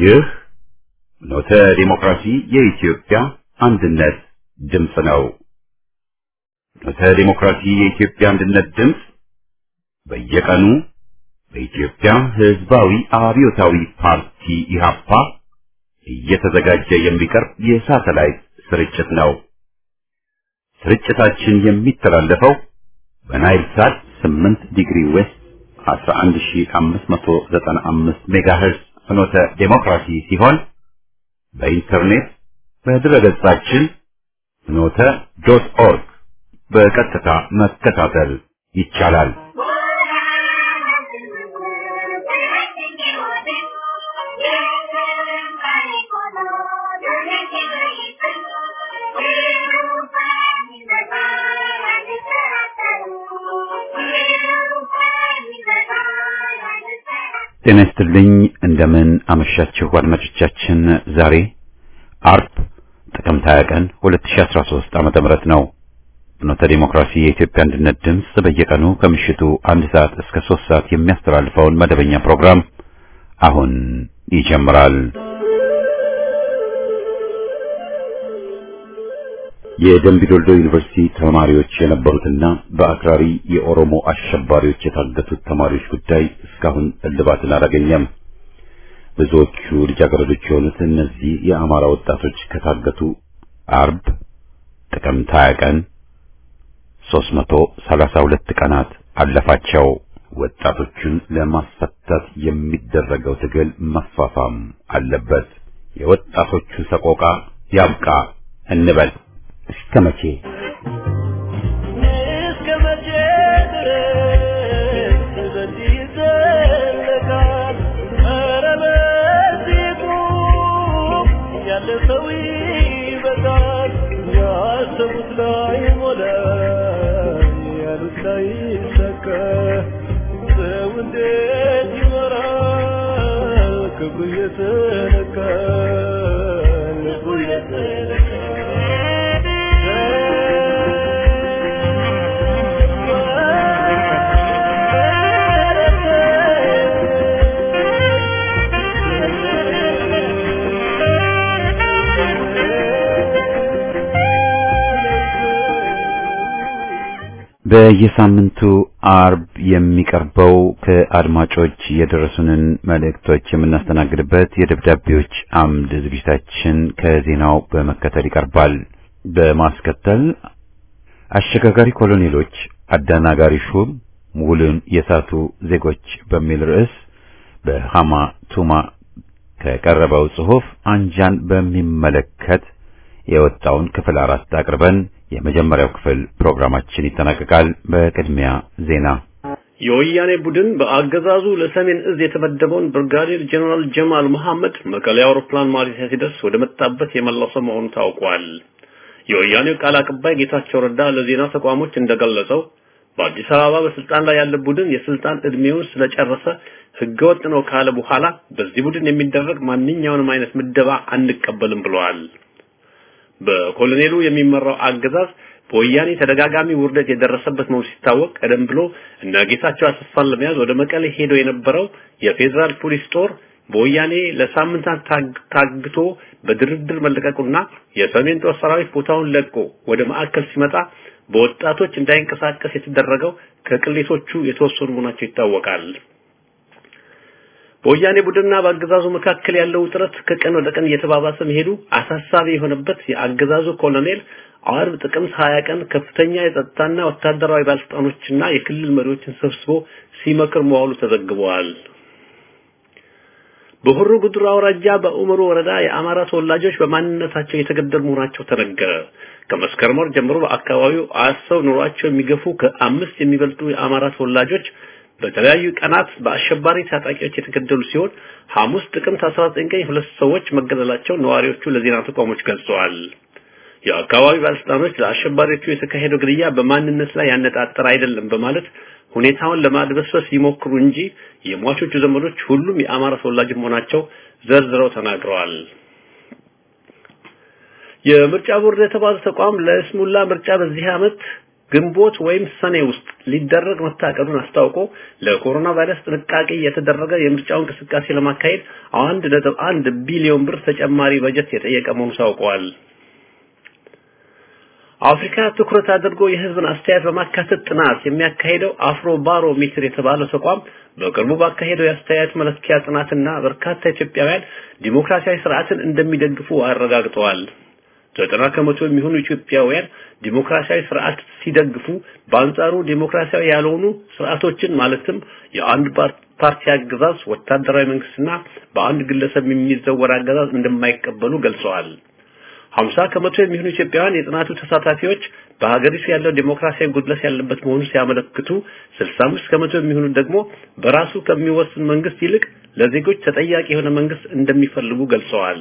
ይህ ኖተ ዲሞክራሲ የኢትዮጵያ አንድነት ድምፅ ነው። ኖተ ዲሞክራሲ የኢትዮጵያ አንድነት ድምፅ በየቀኑ በኢትዮጵያ ሕዝባዊ አብዮታዊ ፓርቲ ኢህአፓ እየተዘጋጀ የሚቀርብ የሳተላይት ስርጭት ነው። ስርጭታችን የሚተላለፈው በናይል ሳት 8 ዲግሪ ዌስት 11595 ሜጋሄርዝ ፍኖተ ዴሞክራሲ ሲሆን በኢንተርኔት በድረገጻችን ፍኖተ ዶት ኦርግ በቀጥታ መከታተል ይቻላል። ጤና ይስጥልኝ። እንደምን አመሻችሁ አድማጮቻችን። ዛሬ አርብ ጥቅምት 20 ቀን 2013 ዓመተ ምህረት ነው። ፍኖተ ዲሞክራሲ የኢትዮጵያ አንድነት ድምፅ በየቀኑ ከምሽቱ አንድ ሰዓት እስከ ሶስት ሰዓት የሚያስተላልፈውን መደበኛ ፕሮግራም አሁን ይጀምራል። የደምቢዶልዶ ዩኒቨርሲቲ ተማሪዎች የነበሩትና በአክራሪ የኦሮሞ አሸባሪዎች የታገቱት ተማሪዎች ጉዳይ እስካሁን እልባትን አላገኘም። ብዙዎቹ ልጃገረዶች የሆኑት እነዚህ የአማራ ወጣቶች ከታገቱ አርብ ጥቅምት 20 ቀን 332 ቀናት አለፋቸው። ወጣቶቹን ለማስፈታት የሚደረገው ትግል መፋፋም አለበት። የወጣቶቹ ሰቆቃ ያብቃ እንበል። እስከ መቼ እስከ መቼ ድረስ በዚህ ይዘለቃል? ኧረ በዚህ ቁም፣ ያለ ሰው ይበቃል። ያሰቡት ላይ ሞላ፣ ያሉት ላይ ይሳካ። ሰው እንዴት ይኖራል? ክብሩ እየተነካ ልቡ በየሳምንቱ አርብ የሚቀርበው ከአድማጮች የደረሱንን መልእክቶች የምናስተናግድበት የደብዳቤዎች አምድ ዝግጅታችን ከዜናው በመከተል ይቀርባል። በማስከተል አሸጋጋሪ ኮሎኔሎች አደናጋሪ ሹም ውልን የሳቱ ዜጎች በሚል ርዕስ በሃማ ቱማ ከቀረበው ጽሑፍ አንጃን በሚመለከት የወጣውን ክፍል አራት አቅርበን የመጀመሪያው ክፍል ፕሮግራማችን ይጠናቀቃል። በቅድሚያ ዜና። የወያኔ ቡድን በአገዛዙ ለሰሜን እዝ የተመደበውን ብርጋዴር ጀነራል ጀማል መሐመድ መቀሌ አውሮፕላን ማረፊያ ሲደርስ ወደ መጣበት የመለሰ መሆኑ ታውቋል። የወያኔው ቃል አቀባይ ጌታቸው ረዳ ለዜና ተቋሞች እንደገለጸው በአዲስ አበባ በስልጣን ላይ ያለ ቡድን የስልጣን እድሜውን ስለጨረሰ ህገወጥ ነው ካለ በኋላ በዚህ ቡድን የሚደረግ ማንኛውንም አይነት ምደባ አንቀበልም ብለዋል። በኮሎኔሉ የሚመራው አገዛዝ በወያኔ ተደጋጋሚ ውርደት የደረሰበት መሆኑ ሲታወቅ ቀደም ብሎ እነ ጌታቸው አሰፋን ለመያዝ ወደ መቀሌ ሄዶ የነበረው የፌዴራል ፖሊስ ጦር በወያኔ ለሳምንታት ታግቶ በድርድር መለቀቁና የሰሜን ጦር ሰራዊት ቦታውን ለቆ ወደ ማዕከል ሲመጣ በወጣቶች እንዳይንቀሳቀስ የተደረገው ከቅሌቶቹ የተወሰኑ መሆናቸው ይታወቃል። በወያኔ ቡድንና በአገዛዙ መካከል ያለው ውጥረት ከቀን ወደ ቀን እየተባባሰ መሄዱ አሳሳቢ የሆነበት የአገዛዙ ኮሎኔል አርብ ጥቅምት 20 ቀን ከፍተኛ የጸጥታና ወታደራዊ ባለስልጣኖችና የክልል መሪዎችን ሰብስቦ ሲመክር መዋሉ ተዘግበዋል። በሆሮ ጉዱሩ አውራጃ በኡመሩ ወረዳ የአማራ ተወላጆች በማንነታቸው የተገደሉ መሆናቸው ተነገረ። ከመስከረም ወር ጀምሮ በአካባቢው አሰው ኑሯቸው የሚገፉ ከአምስት የሚበልጡ የአማራ ተወላጆች በተለያዩ ቀናት በአሸባሪ ታጣቂዎች የተገደሉ ሲሆን ሐሙስ ጥቅምት 19 ቀን ሁለት ሰዎች መገደላቸው ነዋሪዎቹ ለዜና ተቋሞች ገልጸዋል። የአካባቢ ባለስልጣኖች ለአሸባሪዎቹ የተካሄደው ግድያ በማንነት ላይ ያነጣጠረ አይደለም በማለት ሁኔታውን ለማድበስበስ ይሞክሩ እንጂ የሟቾቹ ዘመዶች ሁሉም የአማራ ተወላጅ መሆናቸው ዘርዝረው ተናግረዋል። የምርጫ ቦርድ የተባለ ተቋም ለስሙላ ምርጫ በዚህ ዓመት ግንቦት ወይም ሰኔ ውስጥ ሊደረግ መታቀዱን አስታውቆ ለኮሮና ቫይረስ ጥንቃቄ የተደረገ የምርጫው እንቅስቃሴ ለማካሄድ አንድ ነጥብ አንድ ቢሊዮን ብር ተጨማሪ በጀት የጠየቀ መሆኑ ታውቋል። አፍሪካ ትኩረት አድርጎ የህዝብን አስተያየት በማካተት ጥናት የሚያካሂደው አፍሮ ባሮ ሜትር የተባለው ተቋም በቅርቡ ባካሄደው የአስተያየት መለኪያ ጥናትና በርካታ ኢትዮጵያውያን ዲሞክራሲያዊ ስርዓትን እንደሚደግፉ አረጋግጠዋል። ዘጠና ከመቶ የሚሆኑ ኢትዮጵያውያን ዲሞክራሲያዊ ስርዓት ሲደግፉ፣ በአንጻሩ ዲሞክራሲያዊ ያልሆኑ ስርዓቶችን ማለትም የአንድ ፓርቲ አገዛዝ፣ ወታደራዊ መንግስትና በአንድ ግለሰብ የሚዘወር አገዛዝ እንደማይቀበሉ ገልጸዋል። 50 ከመቶ የሚሆኑ ኢትዮጵያውያን የጥናቱ ተሳታፊዎች በሀገሪቱ ያለው ዲሞክራሲያዊ ጉድለት ያለበት መሆኑን ሲያመለክቱ 65 ከመቶ የሚሆኑ ደግሞ በራሱ ከሚወስን መንግስት ይልቅ ለዜጎች ተጠያቂ የሆነ መንግስት እንደሚፈልጉ ገልጸዋል።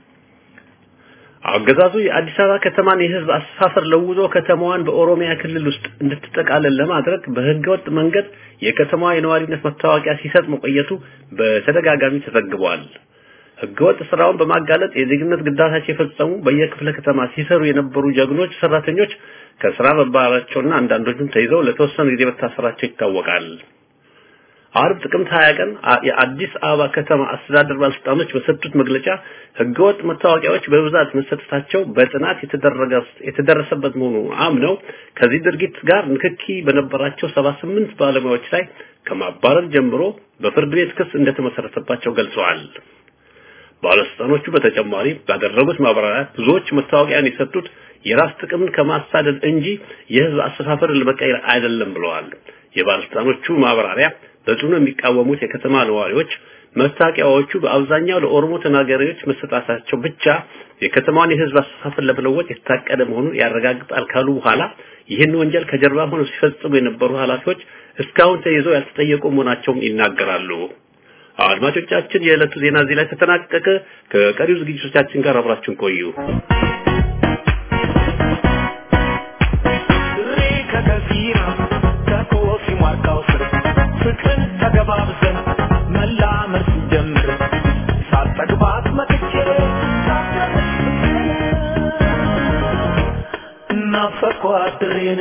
አገዛዙ የአዲስ አበባ ከተማን የህዝብ አስተሳሰር ለውጦ ከተማዋን በኦሮሚያ ክልል ውስጥ እንድትጠቃለል ለማድረግ በህገወጥ መንገድ የከተማዋ የነዋሪነት መታወቂያ ሲሰጥ መቆየቱ በተደጋጋሚ ተዘግቧል። ህገወጥ ስራውን በማጋለጥ የዜግነት ግዳታቸው የፈጸሙ በየክፍለ ከተማ ሲሰሩ የነበሩ ጀግኖች ሰራተኞች ከስራ መባረራቸውና አንዳንዶቹም ተይዘው ለተወሰነ ጊዜ መታሰራቸው ይታወቃል። አርብ ጥቅምት 20 ቀን የአዲስ አበባ ከተማ አስተዳደር ባለስልጣኖች በሰጡት መግለጫ ህገወጥ መታወቂያዎች በብዛት መሰጠታቸው በጥናት የተደረገ የተደረሰበት መሆኑ አምነው ከዚህ ድርጊት ጋር ንክኪ በነበራቸው 78 ባለሙያዎች ላይ ከማባረር ጀምሮ በፍርድ ቤት ክስ እንደተመሰረተባቸው ገልጸዋል። ባለስልጣኖቹ በተጨማሪ ባደረጉት ማብራሪያ ብዙዎች መታወቂያን የሰጡት የራስ ጥቅምን ከማሳደድ እንጂ የህዝብ አስተሳሰርን ለመቀየር አይደለም ብለዋል። የባለስልጣኖቹ ማብራሪያ በጽኑ የሚቃወሙት የከተማ ነዋሪዎች መታወቂያዎቹ በአብዛኛው ለኦሮሞ ተናጋሪዎች መሰጣታቸው ብቻ የከተማዋን የህዝብ አስተሳሰር ለመለወጥ የታቀደ መሆኑን ያረጋግጣል ካሉ በኋላ ይህን ወንጀል ከጀርባ ሆነው ሲፈጽሙ የነበሩ ኃላፊዎች እስካሁን ተይዘው ያልተጠየቁ መሆናቸውም ይናገራሉ። አድማጮቻችን፣ የዕለቱ ዜና እዚህ ላይ ተጠናቀቀ። ከቀሪው ዝግጅቶቻችን ጋር አብራችሁን ቆዩ። ፍቅርን ተገባብዘን መላመድ ስንጀምር ሳልጠግባት መጥቼ ሳትደርስ እናፈቅኳት ድሬን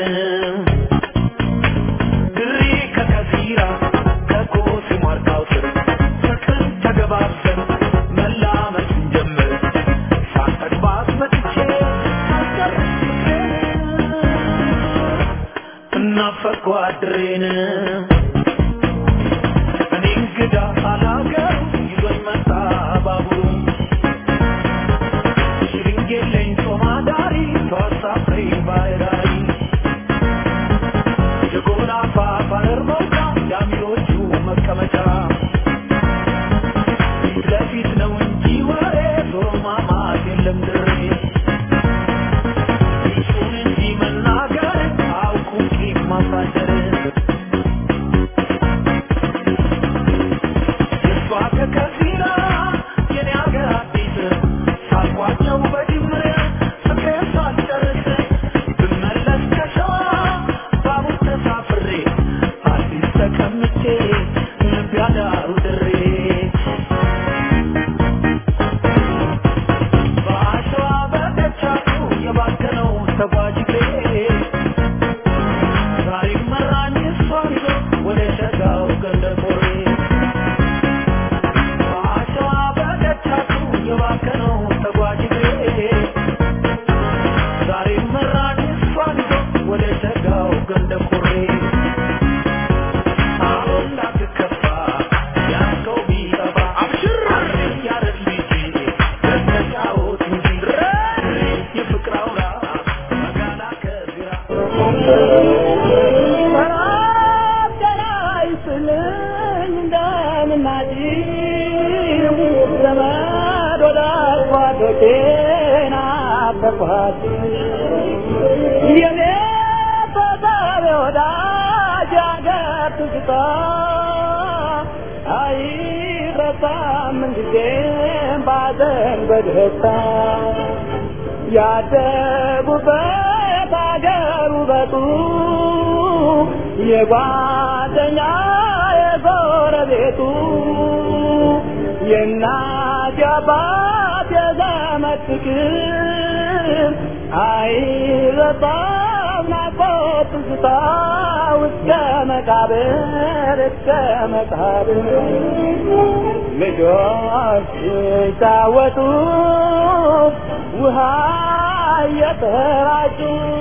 ድሬ ከከፊራ ከኮሲ ማርካው ስር ፍቅርን ተገባብዘን መላመድ ስንጀምር ሳልጠግባት መጥቼ ሳትደርስ እናፈቅኳት ድሬን እንግዳ አላገሩ ይዞኝ መጣ ባቡሩ ሽርንጌለኝ ሶማዳሪ ተዋሳፍሬ ባይራሪ የጎናፋ ባህር መውጫ ዳሚሮቹ መቀመጫ ፊት ለፊት ነው እንጂ ወሬ ዞሮ ማማት የለም ድሬ እሱን እንጂ መናገር አውቁም ቂም ማሳደር ከከፊራ የኔ አገር አዲስ ሳልኳቸው በጅምር ፍቅሬን ሳልጨርስ ብመለስ ከሸዋ ባቡር ተሳፍሬ አዲስ ተቀምጬ ልብ ያዳሩ ድሬ በአሸዋ በደቻቱ የባከነው ተጓዥ እግሬ ዛሬም መራኝ እሷን ይዞ ወደ ሸጋው ገንደቆሬ በአሸዋ በደቻቱ የባከነው ተጓዥ እግሬ ዛሬም መራኝ እሷን ይዞ ወደ ሸጋው ገንደቆሬ አሁን እንዳትከፋ ያልከው ቢጠፋ አብሽር ያረግ ልጅ ተጫወት እንጂ የፍቅር አውራ መጋላ ከግራ ያደጉበት አገር ውበቱ የጓደኛ የጎረቤቱ የእናት የአባት የዘመድ ፍቅር አይረሳም ናፍቆት ትዝታ እስከ መቃብር እስከ መቃብር ልጆች ሲጫወቱ ውሃ እየተራጩ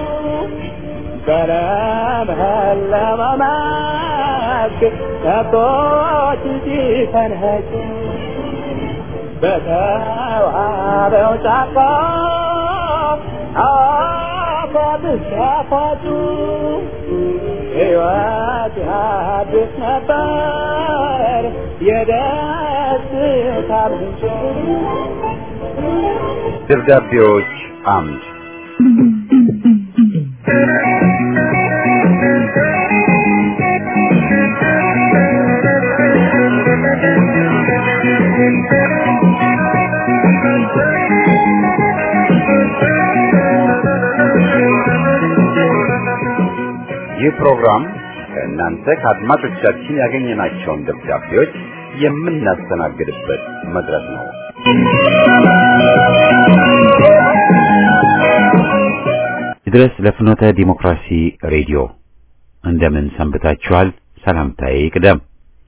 በለመለመ መስክ ከብቶች ሲፈንኸጩ በተዋበው ጫካ አፏብስ ያፏጩ ሕይወት ያድስ ነበር የደስታ ምንጭ ደብዳቤዎች አምድ ይህ ፕሮግራም ከእናንተ ከአድማጮቻችን ያገኘናቸውን ደብዳቤዎች የምናስተናግድበት መድረክ ነው። ድረስ ለፍኖተ ዲሞክራሲ ሬዲዮ እንደምን ሰንብታችኋል? ሰላምታዬ ይቅደም።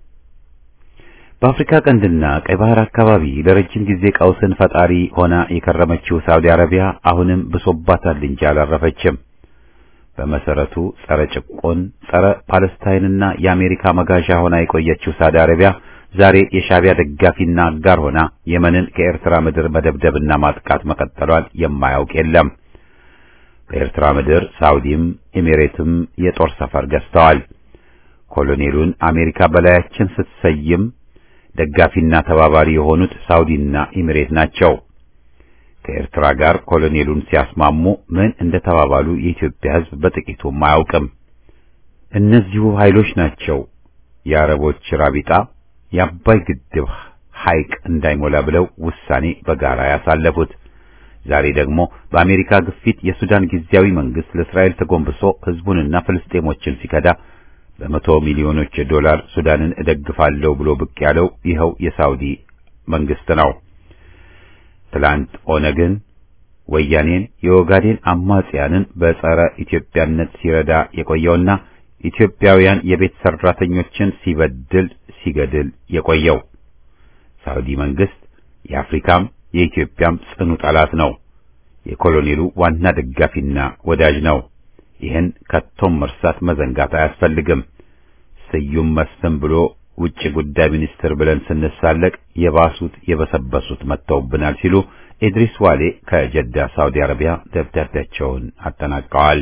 በአፍሪካ ቀንድና ቀይ ባህር አካባቢ ለረጅም ጊዜ ቀውስን ፈጣሪ ሆና የከረመችው ሳውዲ አረቢያ አሁንም ብሶባታል እንጂ አላረፈችም። በመሰረቱ ጸረ ጭቆን፣ ጸረ ፓለስታይንና የአሜሪካ መጋዣ ሆና የቆየችው ሳውዲ አረቢያ ዛሬ የሻቢያ ደጋፊና አጋር ሆና የመንን ከኤርትራ ምድር መደብደብና ማጥቃት መቀጠሏን የማያውቅ የለም። በኤርትራ ምድር ሳውዲም ኤሚሬትም የጦር ሰፈር ገዝተዋል። ኮሎኔሉን አሜሪካ በላያችን ስትሰይም ደጋፊና ተባባሪ የሆኑት ሳውዲና ኤሚሬት ናቸው። ከኤርትራ ጋር ኮሎኔሉን ሲያስማሙ ምን እንደተባባሉ የኢትዮጵያ ሕዝብ በጥቂቱም አያውቅም። እነዚሁ ኃይሎች ናቸው የአረቦች ራቢጣ የአባይ ግድብ ሐይቅ እንዳይሞላ ብለው ውሳኔ በጋራ ያሳለፉት። ዛሬ ደግሞ በአሜሪካ ግፊት የሱዳን ጊዜያዊ መንግስት ለእስራኤል ተጎንብሶ ህዝቡንና ፍልስጤሞችን ሲከዳ በመቶ ሚሊዮኖች ዶላር ሱዳንን እደግፋለሁ ብሎ ብቅ ያለው ይኸው የሳውዲ መንግስት ነው። ትላንት ኦነግን፣ ወያኔን፣ የኦጋዴን አማጽያንን በጸረ ኢትዮጵያነት ሲረዳ የቆየውና ኢትዮጵያውያን የቤት ሰራተኞችን ሲበድል ሲገድል የቆየው ሳውዲ መንግስት የአፍሪካም የኢትዮጵያም ጽኑ ጠላት ነው። የኮሎኔሉ ዋና ደጋፊና ወዳጅ ነው። ይህን ከቶም መርሳት መዘንጋት አያስፈልግም። ስዩም መስፍን ብሎ ውጭ ጉዳይ ሚኒስትር ብለን ስንሳለቅ የባሱት የበሰበሱት መጥተውብናል ሲሉ ኢድሪስ ዋሌ ከጀዳ ሳውዲ አረቢያ ደብዳቤያቸውን አጠናቀዋል።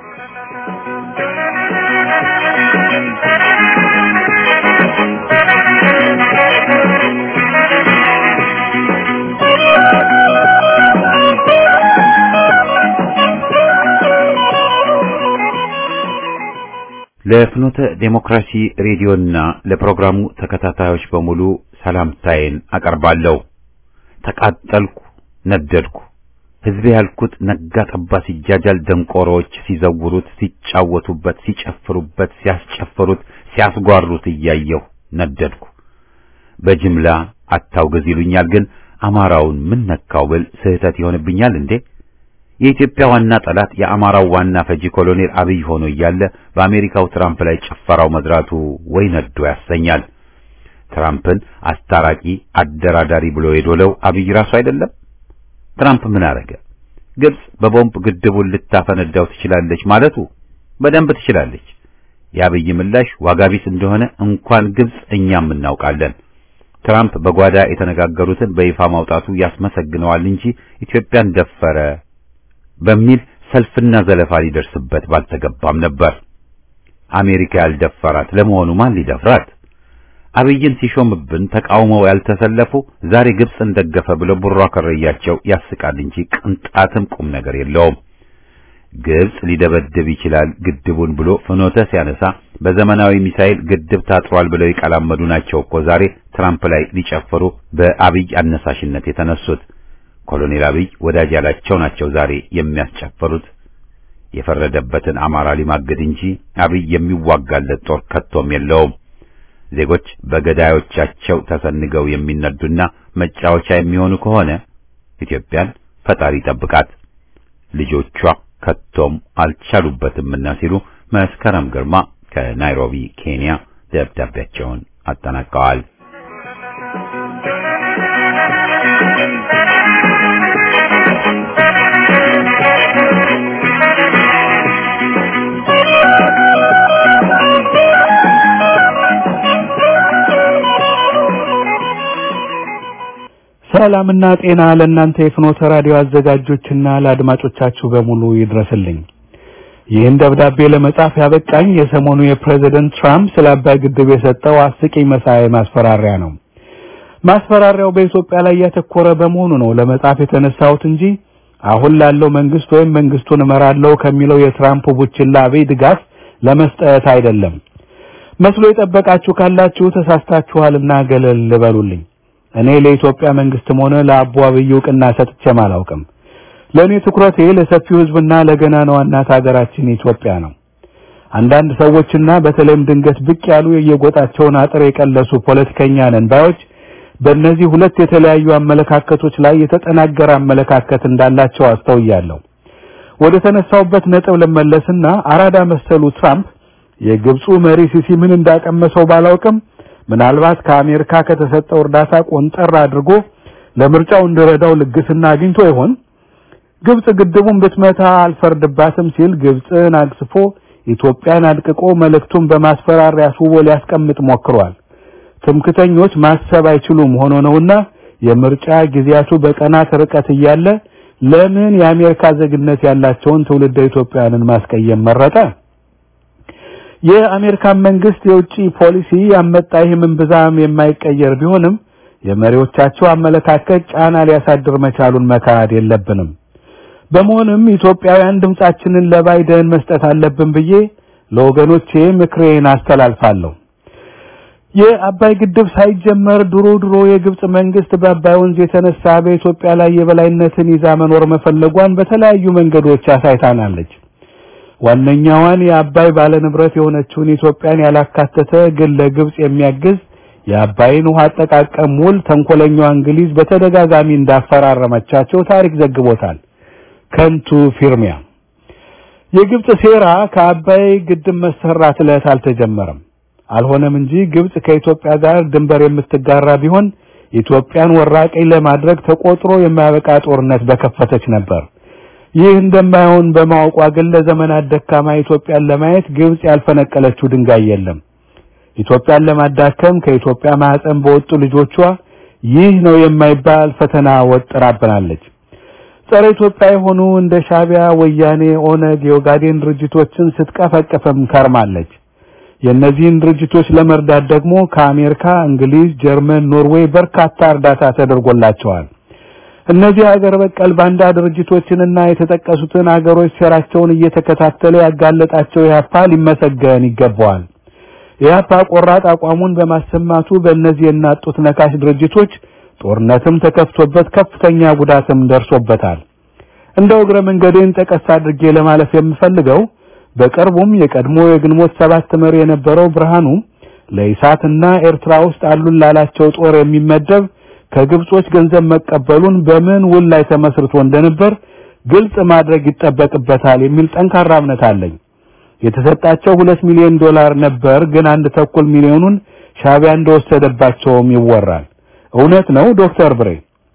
ለፍኖተ ዴሞክራሲ ሬዲዮና ለፕሮግራሙ ተከታታዮች በሙሉ ሰላምታዬን አቀርባለሁ። ተቃጠልኩ፣ ነደድኩ። ሕዝቤ ያልኩት ነጋ ጠባ ሲጃጃል ደንቆሮዎች ሲዘውሩት፣ ሲጫወቱበት፣ ሲጨፍሩበት፣ ሲያስጨፍሩት፣ ሲያስጓሩት እያየሁ ነደድኩ። በጅምላ አታውግዝ ይሉኛል፣ ግን አማራውን ምን ነካው ብል ስህተት ይሆንብኛል እንዴ? የኢትዮጵያ ዋና ጠላት የአማራው ዋና ፈጂ ኮሎኔል አብይ ሆኖ እያለ በአሜሪካው ትራምፕ ላይ ጭፈራው መድራቱ ወይ ነዶ ያሰኛል። ትራምፕን አስታራቂ አደራዳሪ ብሎ የዶለው አብይ ራሱ አይደለም? ትራምፕ ምን አረገ? ግብጽ በቦምብ ግድቡን ልታፈነዳው ትችላለች ማለቱ በደንብ ትችላለች። የአብይ ምላሽ ዋጋ ቢስ እንደሆነ እንኳን ግብጽ እኛም እናውቃለን። ትራምፕ በጓዳ የተነጋገሩትን በይፋ ማውጣቱ ያስመሰግነዋል እንጂ ኢትዮጵያን ደፈረ በሚል ሰልፍና ዘለፋ ሊደርስበት ባልተገባም ነበር። አሜሪካ ያልደፈራት ለመሆኑ ማን ሊደፍራት? አብይን ሲሾምብን ተቃውመው ያልተሰለፉ ዛሬ ግብጽን ደገፈ ብለው ቡራ ከረያቸው ያስቃል እንጂ ቅንጣትም ቁም ነገር የለውም። ግብጽ ሊደበድብ ይችላል ግድቡን ብሎ ፍኖተ ሲያነሳ በዘመናዊ ሚሳኤል ግድብ ታጥሯል ብለው የቀላመዱ ናቸው እኮ ዛሬ ትራምፕ ላይ ሊጨፍሩ በአብይ አነሳሽነት የተነሱት። ኮሎኔል አብይ ወዳጅ ያላቸው ናቸው ዛሬ የሚያስጨፍሩት። የፈረደበትን አማራ ሊማግድ እንጂ አብይ የሚዋጋለት ጦር ከቶም የለውም። ዜጎች በገዳዮቻቸው ተሰንገው የሚነዱና መጫወቻ የሚሆኑ ከሆነ ኢትዮጵያን ፈጣሪ ጠብቃት፣ ልጆቿ ከቶም አልቻሉበትምና ሲሉ መስከረም ግርማ ከናይሮቢ ኬንያ ደብዳቤያቸውን አጠናቀዋል። ሰላምና ጤና ለእናንተ የፍኖተ ራዲዮ አዘጋጆችና ለአድማጮቻችሁ በሙሉ ይድረስልኝ። ይህን ደብዳቤ ለመጻፍ ያበቃኝ የሰሞኑ የፕሬዝደንት ትራምፕ ስለ አባይ ግድብ የሰጠው አስቂኝ መሳይ ማስፈራሪያ ነው። ማስፈራሪያው በኢትዮጵያ ላይ ያተኮረ በመሆኑ ነው ለመጻፍ የተነሳሁት እንጂ አሁን ላለው መንግስት ወይም መንግስቱን እመራለሁ ከሚለው የትራምፕ ቡችላ አብይ ድጋፍ ለመስጠት አይደለም። መስሎ የጠበቃችሁ ካላችሁ ተሳስታችኋልና ገለል በሉልኝ። እኔ ለኢትዮጵያ መንግስትም ሆነ ለአቦ አብይ እውቅና ሰጥቼም አላውቅም። ለእኔ ትኩረቴ ለሰፊው ህዝብና ለገናናዋ እናት ሀገራችን ኢትዮጵያ ነው። አንዳንድ ሰዎችና በተለይም ድንገት ብቅ ያሉ የየጎጣቸውን አጥር የቀለሱ ፖለቲከኛ ነን ባዮች በእነዚህ ሁለት የተለያዩ አመለካከቶች ላይ የተጠናገረ አመለካከት እንዳላቸው አስተውያለሁ። ወደ ተነሳውበት ነጥብ ልመለስና አራዳ መሰሉ ትራምፕ የግብፁ መሪ ሲሲ ምን እንዳቀመሰው ባላውቅም ምናልባት ከአሜሪካ ከተሰጠው እርዳታ ቆንጠር አድርጎ ለምርጫው እንዲረዳው ልግስና አግኝቶ ይሆን? ግብጽ ግድቡን ብትመታ አልፈርድባትም ሲል ግብጽን አግስፎ ኢትዮጵያን አድቅቆ መልእክቱን በማስፈራሪያ አስውቦ ሊያስቀምጥ ሞክሯል። ትምክተኞች ማሰብ አይችሉም ሆኖ ነውና የምርጫ ጊዜያቱ በቀናት ርቀት እያለ ለምን የአሜሪካ ዜግነት ያላቸውን ትውልደ ኢትዮጵያውያንን ማስቀየም መረጠ? የአሜሪካን መንግስት የውጭ ፖሊሲ ያመጣ ይህ ምንብዛም የማይቀየር ቢሆንም የመሪዎቻቸው አመለካከት ጫና ሊያሳድር መቻሉን መካድ የለብንም። በመሆኑም ኢትዮጵያውያን ድምጻችንን ለባይደን መስጠት አለብን ብዬ ለወገኖቼ ምክሬን አስተላልፋለሁ። የአባይ ግድብ ሳይጀመር ድሮ ድሮ የግብጽ መንግስት በአባይ ወንዝ የተነሳ በኢትዮጵያ ላይ የበላይነትን ይዛ መኖር መፈለጓን በተለያዩ መንገዶች አሳይታናለች። ዋነኛዋን የአባይ ባለንብረት የሆነችውን ኢትዮጵያን ያላካተተ ግን ለግብጽ የሚያግዝ የአባይን ውሃ አጠቃቀም ውል ተንኮለኛዋ እንግሊዝ በተደጋጋሚ እንዳፈራረመቻቸው ታሪክ ዘግቦታል። ከንቱ ፊርሚያ። የግብጽ ሴራ ከአባይ ግድብ መሰራት ዕለት አልተጀመረም። አልሆነም እንጂ ግብጽ ከኢትዮጵያ ጋር ድንበር የምትጋራ ቢሆን ኢትዮጵያን ወራቀኝ ለማድረግ ተቆጥሮ የማያበቃ ጦርነት በከፈተች ነበር። ይህ እንደማይሆን በማወቋ ግን ለዘመናት ደካማ ኢትዮጵያን ለማየት ግብጽ ያልፈነቀለችው ድንጋይ የለም። ኢትዮጵያን ለማዳከም ከኢትዮጵያ ማህፀን በወጡ ልጆቿ ይህ ነው የማይባል ፈተና ወጥራብናለች። ጸረ ኢትዮጵያ የሆኑ እንደ ሻቢያ፣ ወያኔ፣ ኦነግ፣ የኦጋዴን ድርጅቶችን ስትቀፈቀፈም ከርማለች። የእነዚህን ድርጅቶች ለመርዳት ደግሞ ከአሜሪካ፣ እንግሊዝ፣ ጀርመን፣ ኖርዌይ በርካታ እርዳታ ተደርጎላቸዋል። እነዚህ ሀገር በቀል ባንዳ ድርጅቶችንና የተጠቀሱትን አገሮች ሴራቸውን እየተከታተለ ያጋለጣቸው ኢህአፓ ሊመሰገን ይገባዋል። ኢህአፓ ቆራጥ አቋሙን በማሰማቱ በእነዚህ የናጡት ነካሽ ድርጅቶች ጦርነትም ተከፍቶበት ከፍተኛ ጉዳትም ደርሶበታል። እንደው እግረ መንገዴን ጠቀስ አድርጌ ለማለፍ የምፈልገው በቅርቡም የቀድሞ የግንቦት ሰባት መሪ የነበረው ብርሃኑ ለኢሳትና ኤርትራ ውስጥ አሉን ላላቸው ጦር የሚመደብ ከግብጾች ገንዘብ መቀበሉን በምን ውል ላይ ተመስርቶ እንደነበር ግልጽ ማድረግ ይጠበቅበታል የሚል ጠንካራ እምነት አለኝ። የተሰጣቸው ሁለት ሚሊዮን ዶላር ነበር፣ ግን አንድ ተኩል ሚሊዮኑን ሻቢያ እንደወሰደባቸውም ይወራል። እውነት ነው ዶክተር ብሬ?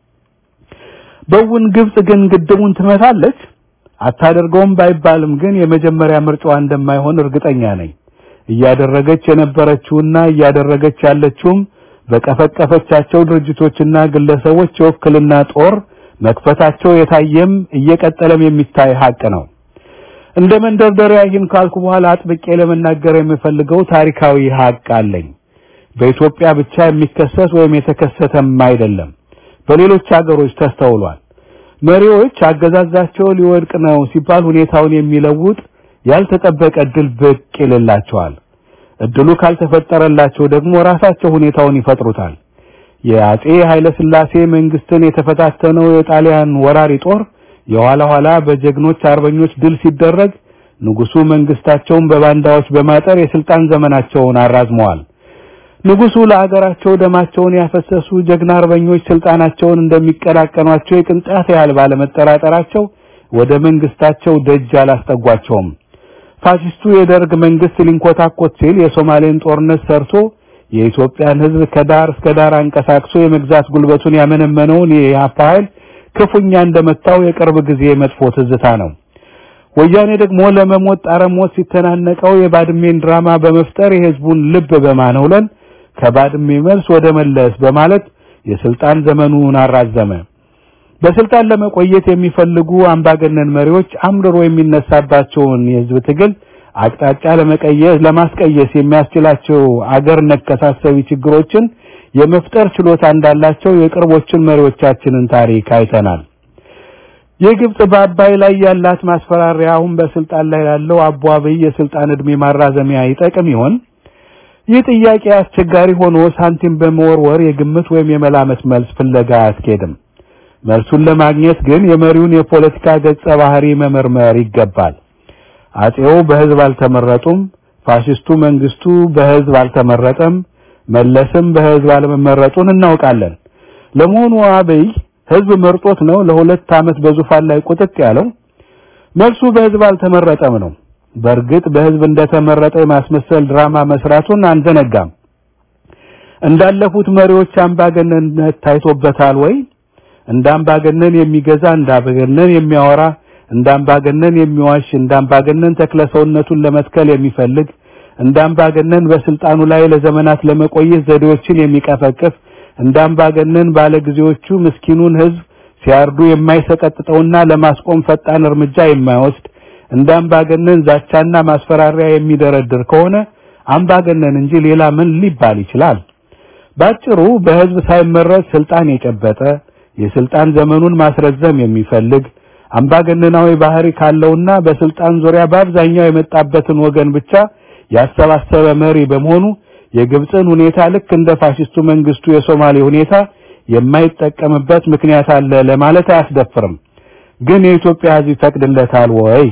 በውን ግብጽ ግን ግድቡን ትመታለች? አታደርገውም ባይባልም ግን የመጀመሪያ ምርጫዋ እንደማይሆን እርግጠኛ ነኝ። እያደረገች የነበረችውና እያደረገች ያለችውም በቀፈቀፈቻቸው ድርጅቶችና ግለሰቦች የውክልና ጦር መክፈታቸው የታየም እየቀጠለም የሚታይ ሀቅ ነው። እንደ መንደርደሪያ ይህን ካልኩ በኋላ አጥብቄ ለመናገር የምፈልገው ታሪካዊ ሀቅ አለኝ። በኢትዮጵያ ብቻ የሚከሰት ወይም የተከሰተም አይደለም፣ በሌሎች ሀገሮች ተስተውሏል። መሪዎች አገዛዛቸው ሊወድቅ ነው ሲባል ሁኔታውን የሚለውጥ ያልተጠበቀ እድል ብቅ ይልላቸዋል። እድሉ ካልተፈጠረላቸው ደግሞ ራሳቸው ሁኔታውን ይፈጥሩታል። የአጼ ኃይለ ሥላሴ መንግስትን የተፈታተነው የጣሊያን ወራሪ ጦር የኋላ ኋላ በጀግኖች አርበኞች ድል ሲደረግ ንጉሱ መንግስታቸውን በባንዳዎች በማጠር የስልጣን ዘመናቸውን አራዝመዋል። ንጉሱ ለአገራቸው ደማቸውን ያፈሰሱ ጀግና አርበኞች ስልጣናቸውን እንደሚቀላቀኗቸው የቅንጣት ያህል ባለመጠራጠራቸው ወደ መንግስታቸው ደጅ አላስጠጓቸውም። ፋሽስቱ የደርግ መንግስት ሊንኮታኮት ሲል የሶማሌን ጦርነት ሰርቶ የኢትዮጵያን ሕዝብ ከዳር እስከ ዳር አንቀሳቅሶ የመግዛት ጉልበቱን ያመነመነውን የኢህአፓ ኃይል ክፉኛ እንደመታው የቅርብ ጊዜ መጥፎ ትዝታ ነው። ወያኔ ደግሞ ለመሞት ጣረሞት ሲተናነቀው የባድሜን ድራማ በመፍጠር የህዝቡን ልብ በማነውለን ከባድሜ መልስ ወደ መለስ በማለት የስልጣን ዘመኑን አራዘመ። በስልጣን ለመቆየት የሚፈልጉ አምባገነን መሪዎች አምርሮ የሚነሳባቸውን የህዝብ ትግል አቅጣጫ ለመቀየስ ለማስቀየስ የሚያስችላቸው አገር ነከሳሰቢ ችግሮችን የመፍጠር ችሎታ እንዳላቸው የቅርቦችን መሪዎቻችንን ታሪክ አይተናል። የግብጽ በአባይ ላይ ያላት ማስፈራሪያ አሁን በስልጣን ላይ ላለው አቦ አብይ የስልጣን እድሜ ማራዘሚያ ይጠቅም ይሆን? ይህ ጥያቄ አስቸጋሪ ሆኖ ሳንቲም በመወርወር የግምት ወይም የመላመት መልስ ፍለጋ አያስኬድም። መልሱን ለማግኘት ግን የመሪውን የፖለቲካ ገጸ ባህሪ መመርመር ይገባል። አጼው በህዝብ አልተመረጡም፣ ፋሽስቱ መንግስቱ በህዝብ አልተመረጠም፣ መለስም በህዝብ አለመመረጡን እናውቃለን። ለመሆኑ አብይ ህዝብ መርጦት ነው ለሁለት ዓመት በዙፋን ላይ ቁጥጥ ያለው? መልሱ በህዝብ አልተመረጠም ነው። በእርግጥ በህዝብ እንደተመረጠ የማስመሰል ድራማ መስራቱን አንዘነጋም። እንዳለፉት መሪዎች አምባገነንነት ታይቶበታል ወይ? እንደ አምባገነን የሚገዛ እንደ አምባገነን የሚያወራ እንደ አምባገነን የሚዋሽ እንደ አምባገነን ተክለ ሰውነቱን ለመትከል የሚፈልግ እንደ አምባገነን በስልጣኑ ላይ ለዘመናት ለመቆየት ዘዴዎችን የሚቀፈቅፍ እንደ አምባገነን ባለጊዜዎቹ ምስኪኑን ህዝብ ሲያርዱ የማይሰቀጥጠውና ለማስቆም ፈጣን እርምጃ የማይወስድ እንደ አምባገነን ዛቻና ማስፈራሪያ የሚደረድር ከሆነ አምባገነን እንጂ ሌላ ምን ሊባል ይችላል? ባጭሩ በህዝብ ሳይመረጥ ስልጣን የጨበጠ የስልጣን ዘመኑን ማስረዘም የሚፈልግ አምባገነናዊ ባህሪ ካለውና በስልጣን ዙሪያ በአብዛኛው የመጣበትን ወገን ብቻ ያሰባሰበ መሪ በመሆኑ የግብፅን ሁኔታ ልክ እንደ ፋሽስቱ መንግስቱ የሶማሌ ሁኔታ የማይጠቀምበት ምክንያት አለ ለማለት አያስደፍርም። ግን የኢትዮጵያ ህዝብ ይፈቅድለታል ወይ?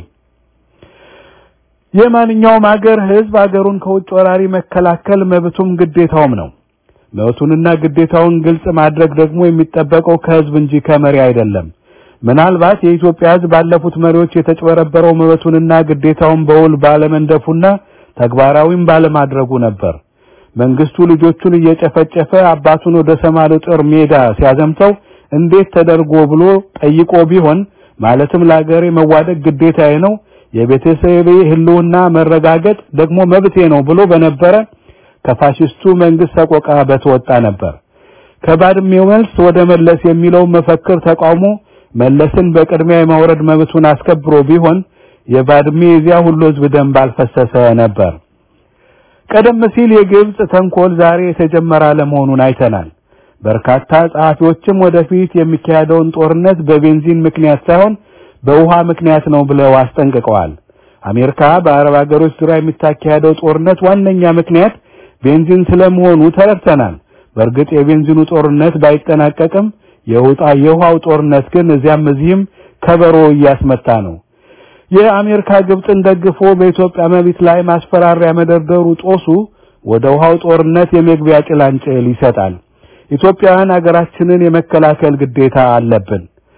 የማንኛውም አገር ህዝብ አገሩን ከውጭ ወራሪ መከላከል መብቱም ግዴታውም ነው። መብቱንና ግዴታውን ግልጽ ማድረግ ደግሞ የሚጠበቀው ከህዝብ እንጂ ከመሪ አይደለም። ምናልባት የኢትዮጵያ ህዝብ ባለፉት መሪዎች የተጭበረበረው መብቱንና ግዴታውን በውል ባለመንደፉና ተግባራዊም ባለማድረጉ ነበር። መንግስቱ ልጆቹን እየጨፈጨፈ አባቱን ወደ ሰማሌ ጦር ሜዳ ሲያዘምተው እንዴት ተደርጎ ብሎ ጠይቆ ቢሆን ማለትም ለአገሬ መዋደቅ ግዴታዬ ነው፣ የቤተሰቤ ህልውና መረጋገጥ ደግሞ መብቴ ነው ብሎ በነበረ ከፋሽስቱ መንግስት ሰቆቃ በተወጣ ነበር። ከባድሜው መልስ ወደ መለስ የሚለው መፈክር ተቃውሞ መለስን በቅድሚያ የማውረድ መብቱን አስከብሮ ቢሆን የባድሜ የዚያ ሁሉ ህዝብ ደም ባልፈሰሰ ነበር። ቀደም ሲል የግብጽ ተንኮል ዛሬ የተጀመረ አለመሆኑን አይተናል። በርካታ ጸሐፊዎችም ወደፊት የሚካሄደውን ጦርነት በቤንዚን ምክንያት ሳይሆን በውሃ ምክንያት ነው ብለው አስጠንቅቀዋል። አሜሪካ በአረብ ሀገሮች ዙሪያ የሚታካሄደው ጦርነት ዋነኛ ምክንያት ቤንዚን ስለመሆኑ ተረድተናል። በእርግጥ የቤንዚኑ ጦርነት ባይጠናቀቅም የውጣ የውሃው ጦርነት ግን እዚያም እዚህም ከበሮ እያስመታ ነው። የአሜሪካ ግብፅን ደግፎ በኢትዮጵያ መብት ላይ ማስፈራሪያ መደርደሩ ጦሱ ወደ ውሃው ጦርነት የመግቢያ ጭላንጭል ይሰጣል። ኢትዮጵያውያን ሀገራችንን የመከላከል ግዴታ አለብን።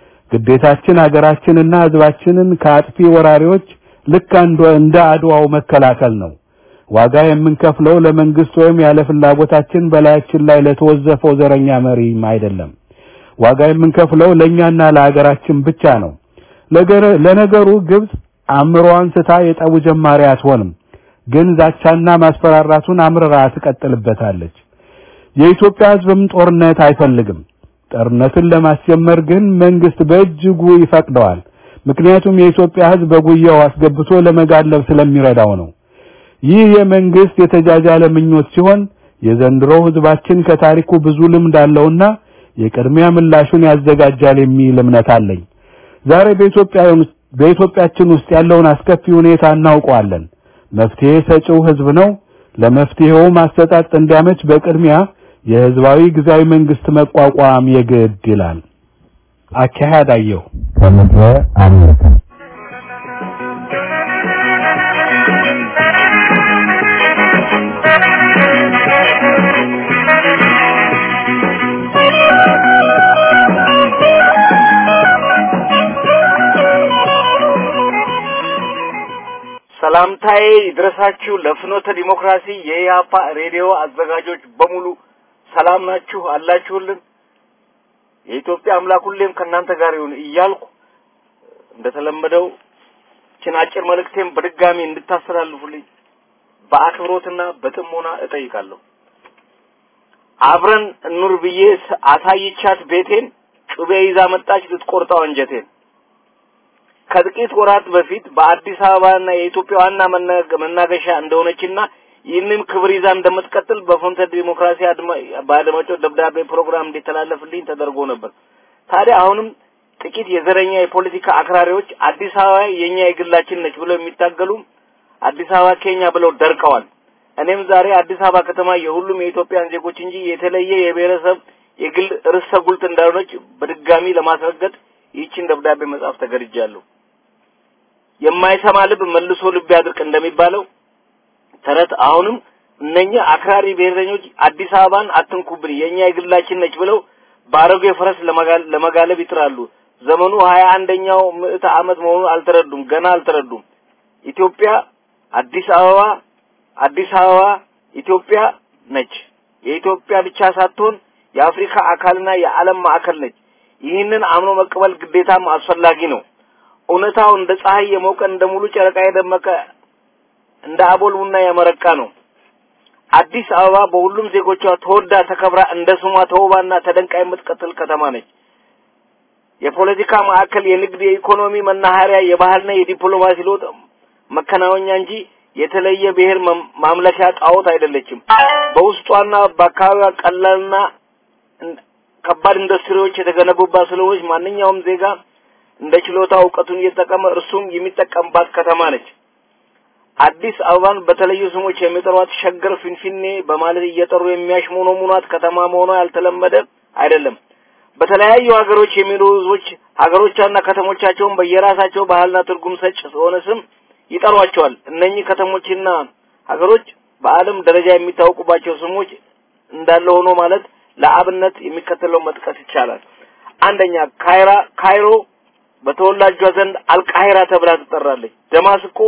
ግዴታችን ሀገራችንና ሕዝባችንን ከአጥፊ ወራሪዎች ልክ እንደ አድዋው መከላከል ነው። ዋጋ የምንከፍለው ለመንግስት ወይም ያለ ፍላጎታችን በላያችን ላይ ለተወዘፈው ዘረኛ መሪም አይደለም። ዋጋ የምንከፍለው ለኛና ለሀገራችን ብቻ ነው። ለነገሩ ግብጽ አእምሮዋን ስታ የጠቡ ጀማሪ አትሆንም። ግን ዛቻና ማስፈራራቱን አምርራ ትቀጥልበታለች። የኢትዮጵያ ሕዝብም ጦርነት አይፈልግም። ጦርነትን ለማስጀመር ግን መንግስት በእጅጉ ይፈቅደዋል። ምክንያቱም የኢትዮጵያ ሕዝብ በጉያው አስገብቶ ለመጋለብ ስለሚረዳው ነው። ይህ የመንግስት የተጃጃለ ምኞት ሲሆን የዘንድሮው ሕዝባችን ከታሪኩ ብዙ ልምድ አለውና የቅድሚያ ምላሹን ያዘጋጃል የሚል እምነት አለኝ። ዛሬ በኢትዮጵያ በኢትዮጵያችን ውስጥ ያለውን አስከፊ ሁኔታ እናውቀዋለን። መፍትሄ ሰጪው ህዝብ ነው። ለመፍትሄው ማሰጣጥ እንዲያመች በቅድሚያ የህዝባዊ ጊዜያዊ መንግስት መቋቋም የግድ ይላል። አካሄድ አየሁ ከምድረ አሜሪካ Thank you. ሰላምታዬ ይድረሳችሁ ለፍኖተ ዲሞክራሲ የኢያፓ ሬዲዮ አዘጋጆች በሙሉ ሰላም ናችሁ አላችሁልን? የኢትዮጵያ አምላክ ሁሌም ከእናንተ ጋር ይሁን እያልኩ እንደተለመደው ችን አጭር መልእክቴን በድጋሚ እንድታስተላልፉልኝ በአክብሮትና በጥሞና እጠይቃለሁ። አብረን እኑር ብዬ አሳይቻት ቤቴን ጩቤ ይዛ መጣች ልትቆርጠው አንጀቴን። ከጥቂት ወራት በፊት በአዲስ አበባና የኢትዮጵያ ዋና መናገሻ እንደሆነችና ይህንን ክብር ይዛ እንደምትቀጥል በፍኖተ ዲሞክራሲ በአድማጮች ደብዳቤ ፕሮግራም እንዲተላለፍልኝ ተደርጎ ነበር። ታዲያ አሁንም ጥቂት የዘረኛ የፖለቲካ አክራሪዎች አዲስ አበባ የኛ የግላችን ነች ብለው የሚታገሉ አዲስ አበባ ኬኛ ብለው ደርቀዋል። እኔም ዛሬ አዲስ አበባ ከተማ የሁሉም የኢትዮጵያን ዜጎች እንጂ የተለየ የብሔረሰብ የግል ርዕሰ ጉልት እንዳልሆነች በድጋሚ ለማስረገጥ ይህችን ደብዳቤ መጻፍ ተገድጃለሁ። የማይሰማ ልብ መልሶ ልብ ያድርቅ እንደሚባለው ተረት አሁንም እነኛ አክራሪ ብሔረኞች አዲስ አበባን አትንኩብን የኛ የግላችን ነች ብለው በአሮጌ ፈረስ ለመጋለብ ይጥራሉ። ዘመኑ ሀያ አንደኛው ምዕተ ዓመት መሆኑን አልተረዱም፣ ገና አልተረዱም። ኢትዮጵያ አዲስ አበባ አዲስ አበባ ኢትዮጵያ ነች። የኢትዮጵያ ብቻ ሳትሆን የአፍሪካ አካልና የዓለም ማዕከል ነች። ይህንን አምኖ መቀበል ግዴታም አስፈላጊ ነው። እውነታው እንደ ፀሐይ የሞቀ እንደ ሙሉ ጨረቃ የደመቀ እንደ አቦል ቡና ያመረቃ ነው። አዲስ አበባ በሁሉም ዜጎቿ ተወዳ ተከብራ እንደ ስሟ ተውባና ተደንቃ የምትቀጥል ከተማ ነች። የፖለቲካ ማዕከል፣ የንግድ፣ የኢኮኖሚ መናኸሪያ፣ የባህልና የዲፕሎማሲ ለውጥ መከናወኛ እንጂ የተለየ ብሔር ማምለኪያ ጣዖት አይደለችም። በውስጧና በአካባቢዋ ቀላልና ከባድ ኢንዱስትሪዎች የተገነቡባት ስለሆነች ማንኛውም ዜጋ እንደ ችሎታ እውቀቱን እየተጠቀመ እርሱም የሚጠቀምባት ከተማ ነች። አዲስ አበባን በተለዩ ስሞች የሚጠሯት ሸገር፣ ፊንፊኔ በማለት እየጠሩ የሚያሽሞነሙኗት ከተማ መሆኗ ያልተለመደ አይደለም። በተለያዩ ሀገሮች የሚኖሩ ህዝቦች ሀገሮቻና ከተሞቻቸውን በየራሳቸው ባህልና ትርጉም ሰጭ የሆነ ስም ይጠሯቸዋል። እነኚህ ከተሞችና ሀገሮች በዓለም ደረጃ የሚታወቁባቸው ስሞች እንዳለ ሆኖ ማለት ለአብነት የሚከተለው መጥቀስ ይቻላል። አንደኛ ካይራ ካይሮ በተወላጇ ዘንድ አልቃሂራ ተብላ ትጠራለች። ደማስቆ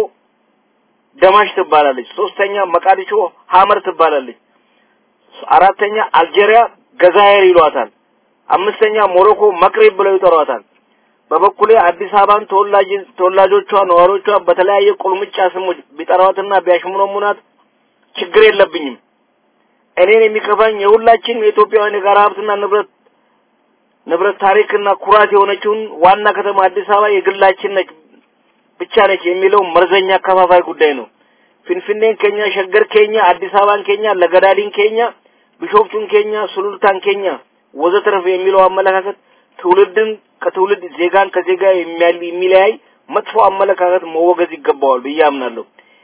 ደማሽ ትባላለች። ሶስተኛ መቃዲሾ ሀመር ትባላለች። አራተኛ አልጄሪያ ገዛየር ይሏታል። አምስተኛ ሞሮኮ መቅሬብ ብለው ይጠሯታል። በበኩሌ አዲስ አበባን ተወላጅ ተወላጆቿ ነዋሪዎቿ በተለያየ ቁልምጫ ስሞች ቢጠሯትና ቢያሽሙነሙናት ችግር የለብኝም። እኔን የሚከፋኝ የሁላችን የኢትዮጵያውያን የጋራ ሀብትና ንብረት ንብረት ታሪክና ኩራት የሆነችውን ዋና ከተማ አዲስ አበባ የግላችን ነች ብቻ ነች የሚለው መርዘኛ ከፋፋይ ጉዳይ ነው። ፊንፊኔን ኬኛ፣ ሸገር ኬኛ፣ አዲስ አበባን ኬኛ፣ ለገዳዲን ኬኛ፣ ቢሾፍቱን ኬኛ፣ ሱሉልታን ኬኛ ወዘተረፈ የሚለው አመለካከት ትውልድን ከትውልድ ዜጋን ከዜጋ የሚለያይ መጥፎ አመለካከት መወገዝ ይገባዋል ብዬ አምናለሁ።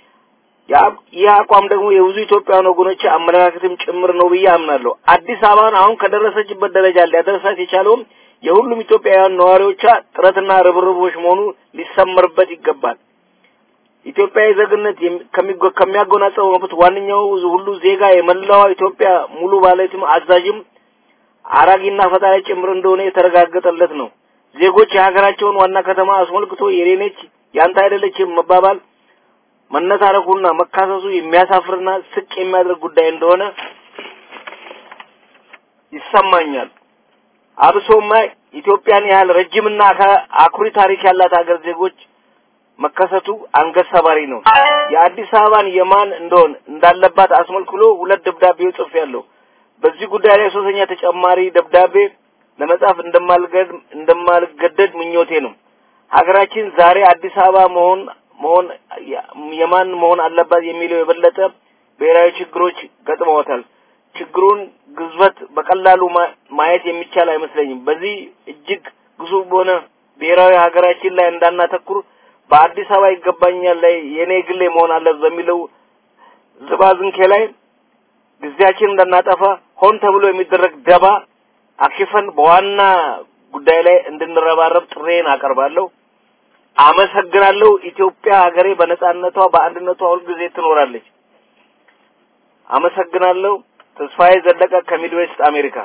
ይህ አቋም ደግሞ የብዙ ኢትዮጵያውያን ወገኖች አመለካከትም ጭምር ነው ብዬ አምናለሁ። አዲስ አበባን አሁን ከደረሰችበት ደረጃ ሊያደርሳት የቻለውም የሁሉም ኢትዮጵያውያን ነዋሪዎቿ ጥረትና ርብርቦች መሆኑ ሊሰመርበት ይገባል። ኢትዮጵያዊ ዜግነት ከሚያጎናጸፈው መብት ዋነኛው ሁሉ ዜጋ የመላዋ ኢትዮጵያ ሙሉ ባለቤትም አዛዥም አራጊና ፈጣሪ ጭምር እንደሆነ የተረጋገጠለት ነው። ዜጎች የሀገራቸውን ዋና ከተማ አስመልክቶ የኔነች ያንተ አይደለችም መባባል መነታረኩና መካሰሱ የሚያሳፍርና ስቅ የሚያደርግ ጉዳይ እንደሆነ ይሰማኛል። አብሶማ ኢትዮጵያን ያህል ረጅምና አኩሪ ታሪክ ያላት ሀገር ዜጎች መከሰቱ አንገት ሰባሪ ነው። የአዲስ አበባን የማን እንደሆን እንዳለባት አስመልክሎ ሁለት ደብዳቤዎች ጽፌያለሁ። በዚህ ጉዳይ ላይ ሶስተኛ ተጨማሪ ደብዳቤ ለመጻፍ እንደማልገድ እንደማልገደድ ምኞቴ ነው። ሀገራችን ዛሬ አዲስ አበባ መሆን መሆን የማን መሆን አለባት የሚለው የበለጠ ብሔራዊ ችግሮች ገጥመዋታል። ችግሩን ግዝበት በቀላሉ ማየት የሚቻል አይመስለኝም። በዚህ እጅግ ግዙፍ በሆነ ብሔራዊ ሀገራችን ላይ እንዳናተኩር በአዲስ አበባ ይገባኛል ላይ የኔ ግሌ መሆን አለበት በሚለው ዝባዝንኬ ላይ ጊዜያችን እንዳናጠፋ ሆን ተብሎ የሚደረግ ደባ አክሽፈን በዋና ጉዳይ ላይ እንድንረባረብ ጥሬን አቀርባለሁ። አመሰግናለሁ። ኢትዮጵያ ሀገሬ በነጻነቷ በአንድነቷ ሁልጊዜ ትኖራለች። አመሰግናለሁ። ተስፋዬ ዘለቀ ከሚድዌስት አሜሪካ።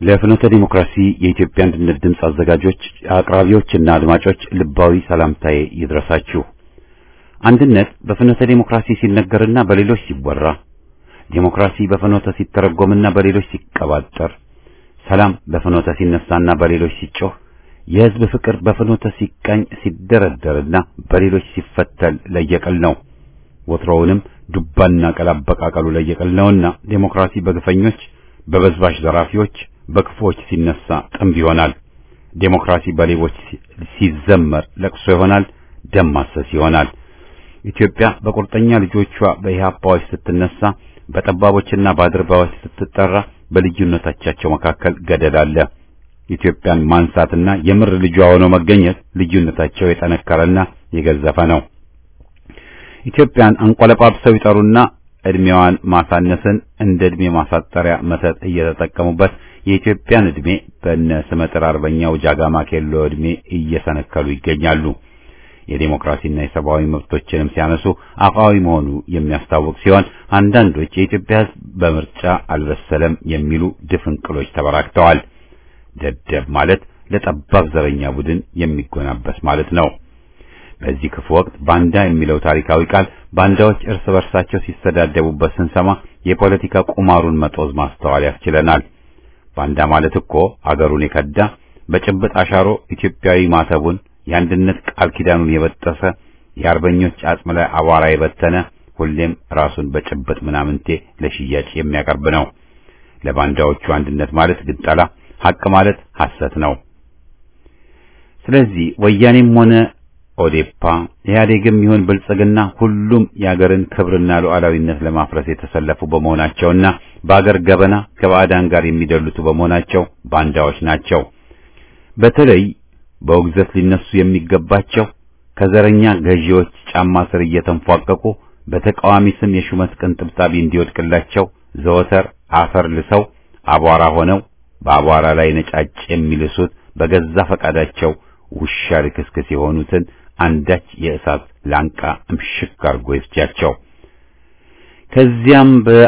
ለፍኖተ ዲሞክራሲ የኢትዮጵያ አንድነት ድምፅ አዘጋጆች፣ አቅራቢዎችና አድማጮች ልባዊ ሰላምታዬ ይድረሳችሁ። አንድነት በፍኖተ ዲሞክራሲ ሲነገርና በሌሎች ሲወራ፣ ዲሞክራሲ በፍኖተ ሲተረጎምና በሌሎች ሲቀባጠር፣ ሰላም በፍኖተ ሲነሳና በሌሎች ሲጮህ፣ የሕዝብ ፍቅር በፍኖተ ሲቃኝ ሲደረደርና በሌሎች ሲፈተል ለየቅል ነው። ወትሮውንም ዱባና ቀል አበቃቀሉ ለየቅል ነውና ዲሞክራሲ በግፈኞች በበዝባሽ ዘራፊዎች በክፉዎች ሲነሳ ጥንብ ይሆናል። ዴሞክራሲ በሌቦች ሲዘመር ለቅሶ ይሆናል፣ ደም ማሰስ ይሆናል። ኢትዮጵያ በቁርጠኛ ልጆቿ በኢህአፓዎች ስትነሳ፣ በጠባቦችና በአድርባዎች ስትጠራ፣ በልዩነቶቻቸው መካከል ገደል አለ። ኢትዮጵያን ማንሳትና የምር ልጇ ሆኖ መገኘት ልዩነታቸው የጠነከረና የገዘፈ ነው። ኢትዮጵያን አንቆለጳጵሰው ይጠሩና እድሜዋን ማሳነስን እንደ እድሜ ማሳጠሪያ መተት እየተጠቀሙበት የኢትዮጵያን እድሜ በነ ስመጥር አርበኛው ጃጋማ ኬሎ እድሜ እየሰነከሉ ይገኛሉ። የዴሞክራሲና የሰብአዊ መብቶችንም ሲያነሱ አፋዊ መሆኑ የሚያስታውቅ ሲሆን አንዳንዶች የኢትዮጵያ ሕዝብ በምርጫ አልበሰለም የሚሉ ድፍንቅሎች ተበራክተዋል። ደደብ ማለት ለጠባብ ዘረኛ ቡድን የሚጎናበስ ማለት ነው። በዚህ ክፉ ወቅት ባንዳ የሚለው ታሪካዊ ቃል ባንዳዎች እርስ በርሳቸው ሲሰዳደቡበት ስንሰማ የፖለቲካ ቁማሩን መጦዝ ማስተዋል ያስችለናል። ባንዳ ማለት እኮ አገሩን የከዳ በጭብጥ አሻሮ ኢትዮጵያዊ ማተቡን የአንድነት ቃል ኪዳኑን የበጠሰ የአርበኞች አጽም ላይ አቧራ የበተነ ሁሌም ራሱን በጭብጥ ምናምንቴ ለሽያጭ የሚያቀርብ ነው። ለባንዳዎቹ አንድነት ማለት ግንጠላ፣ ሐቅ ማለት ሐሰት ነው። ስለዚህ ወያኔም ሆነ ኦዴፓ ኢህአዴግም ይሁን ብልጽግና ሁሉም የአገርን ክብርና ሉዓላዊነት ለማፍረስ የተሰለፉ በመሆናቸውና በአገር ገበና ከባዕዳን ጋር የሚደልቱ በመሆናቸው ባንዳዎች ናቸው። በተለይ በውግዘት ሊነሱ የሚገባቸው ከዘረኛ ገዢዎች ጫማ ስር እየተንፏቀቁ በተቃዋሚ ስም የሹመት ቅንጥብጣቢ እንዲወድቅላቸው ዘወትር አፈር ልሰው አቧራ ሆነው በአቧራ ላይ ነጫጭ የሚልሱት በገዛ ፈቃዳቸው ውሻ ልክስክስ የሆኑትን አንዳች የእሳት ላንቃ እምሽክ አድርጎ ይፍጃቸው። ከዚያም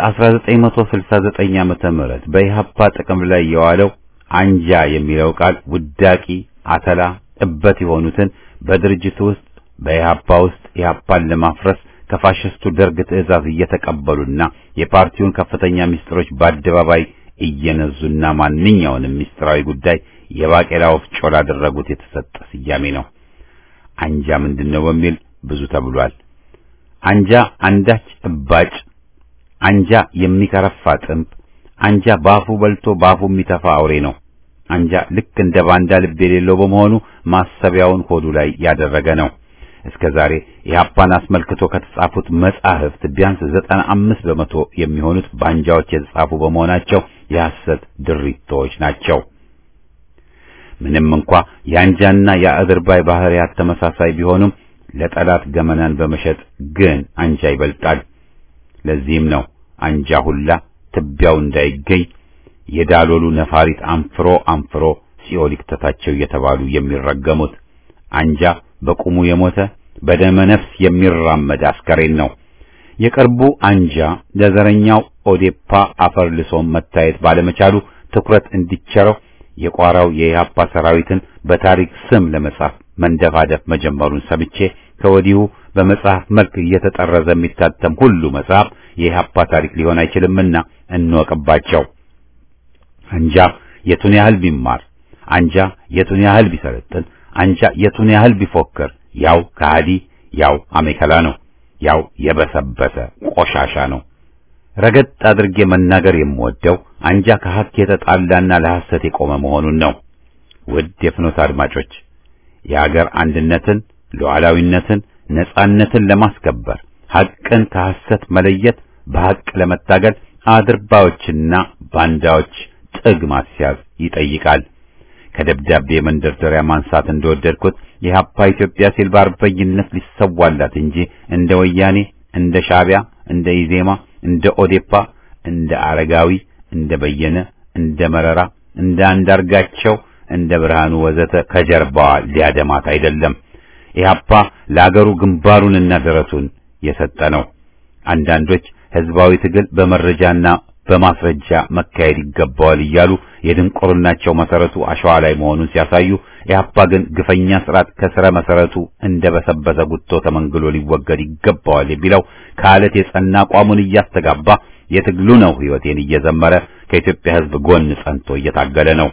በ1969 ዓመተ ምህረት በኢህአፓ ጥቅም ላይ የዋለው አንጃ የሚለው ቃል ውዳቂ፣ አተላ፣ እበት የሆኑትን በድርጅቱ ውስጥ በኢህአፓ ውስጥ ኢህአፓን ለማፍረስ ከፋሽስቱ ደርግ ትዕዛዝ እየተቀበሉና የፓርቲውን ከፍተኛ ምስጢሮች በአደባባይ እየነዙና ማንኛውንም ምስጢራዊ ጉዳይ የባቄላ ወፍጮ ላደረጉት የተሰጠ ስያሜ ነው። አንጃ ምንድነው በሚል ብዙ ተብሏል። አንጃ አንዳች እባጭ፣ አንጃ የሚከረፋ ጥንብ፣ አንጃ ባፉ በልቶ ባፉ የሚተፋ አውሬ ነው። አንጃ ልክ እንደ ባንዳ ልብ የሌለው በመሆኑ ማሰቢያውን ሆዱ ላይ ያደረገ ነው። እስከ ዛሬ ኢህአፓን አስመልክቶ ከተጻፉት መጻሕፍት ቢያንስ ዘጠና አምስት በመቶ የሚሆኑት ባንጃዎች የተጻፉ በመሆናቸው የሐሰት ድሪቶች ናቸው። ምንም እንኳ የአንጃና የአድርባይ ባህሪያት ተመሳሳይ ቢሆኑም ለጠላት ገመናን በመሸጥ ግን አንጃ ይበልጣል። ለዚህም ነው አንጃ ሁላ ትቢያው እንዳይገኝ የዳሎሉ ነፋሪት አንፍሮ አንፍሮ ሲኦል ይክተታቸው እየተባሉ የሚረገሙት። አንጃ በቁሙ የሞተ በደመ ነፍስ የሚራመድ አስከሬን ነው። የቅርቡ አንጃ ለዘረኛው ኦዴፓ አፈር ልሶም መታየት ባለመቻሉ ትኩረት እንዲቸረው የቋራው የኢህአፓ ሰራዊትን በታሪክ ስም ለመጻፍ መንደፋደፍ መጀመሩን ሰምቼ ከወዲሁ በመጽሐፍ መልክ እየተጠረዘ የሚታተም ሁሉ መጽሐፍ የኢህአፓ ታሪክ ሊሆን አይችልምና እንወቅባቸው። አንጃ የቱን ያህል ቢማር፣ አንጃ የቱን ያህል ቢሰለጥን፣ አንጃ የቱን ያህል ቢፎክር ያው ከሃዲ፣ ያው አሜከላ ነው። ያው የበሰበሰ ቆሻሻ ነው። ረገጥ አድርጌ መናገር የምወደው አንጃ ከሐቅ የተጣላና ለሐሰት የቆመ መሆኑን ነው። ውድ የፍኖት አድማጮች የአገር አንድነትን፣ ሉዓላዊነትን፣ ነጻነትን ለማስከበር ሐቅን ከሐሰት መለየት፣ በሐቅ ለመታገል አድርባዮችና ባንዳዎች ጥግ ማስያዝ ይጠይቃል። ከደብዳቤ መንደርደሪያ ማንሳት እንደወደድኩት የሀፓ ኢትዮጵያ ሲል በአርበኝነት ሊሰዋላት እንጂ እንደ ወያኔ፣ እንደ ሻዕቢያ፣ እንደ ኢዜማ፣ እንደ ኦዴፓ፣ እንደ አረጋዊ፣ እንደ በየነ፣ እንደ መረራ፣ እንደ አንዳርጋቸው፣ እንደ ብርሃኑ ወዘተ ከጀርባዋ ሊያደማት አይደለም። ኢህአፓ ለአገሩ ግንባሩንና ደረቱን የሰጠ ነው። አንዳንዶች ህዝባዊ ትግል በመረጃና በማስረጃ መካሄድ ይገባዋል እያሉ የድንቁርናቸው መሰረቱ አሸዋ ላይ መሆኑን ሲያሳዩ ኢህአፓ ግን ግፈኛ ስርዓት ከስረ መሰረቱ እንደ በሰበሰ ጉቶ ተመንግሎ ሊወገድ ይገባዋል የሚለው ከአለት የጸና አቋሙን እያስተጋባ የትግሉ ነው ህይወቴን እየዘመረ ከኢትዮጵያ ህዝብ ጎን ጸንቶ እየታገለ ነው።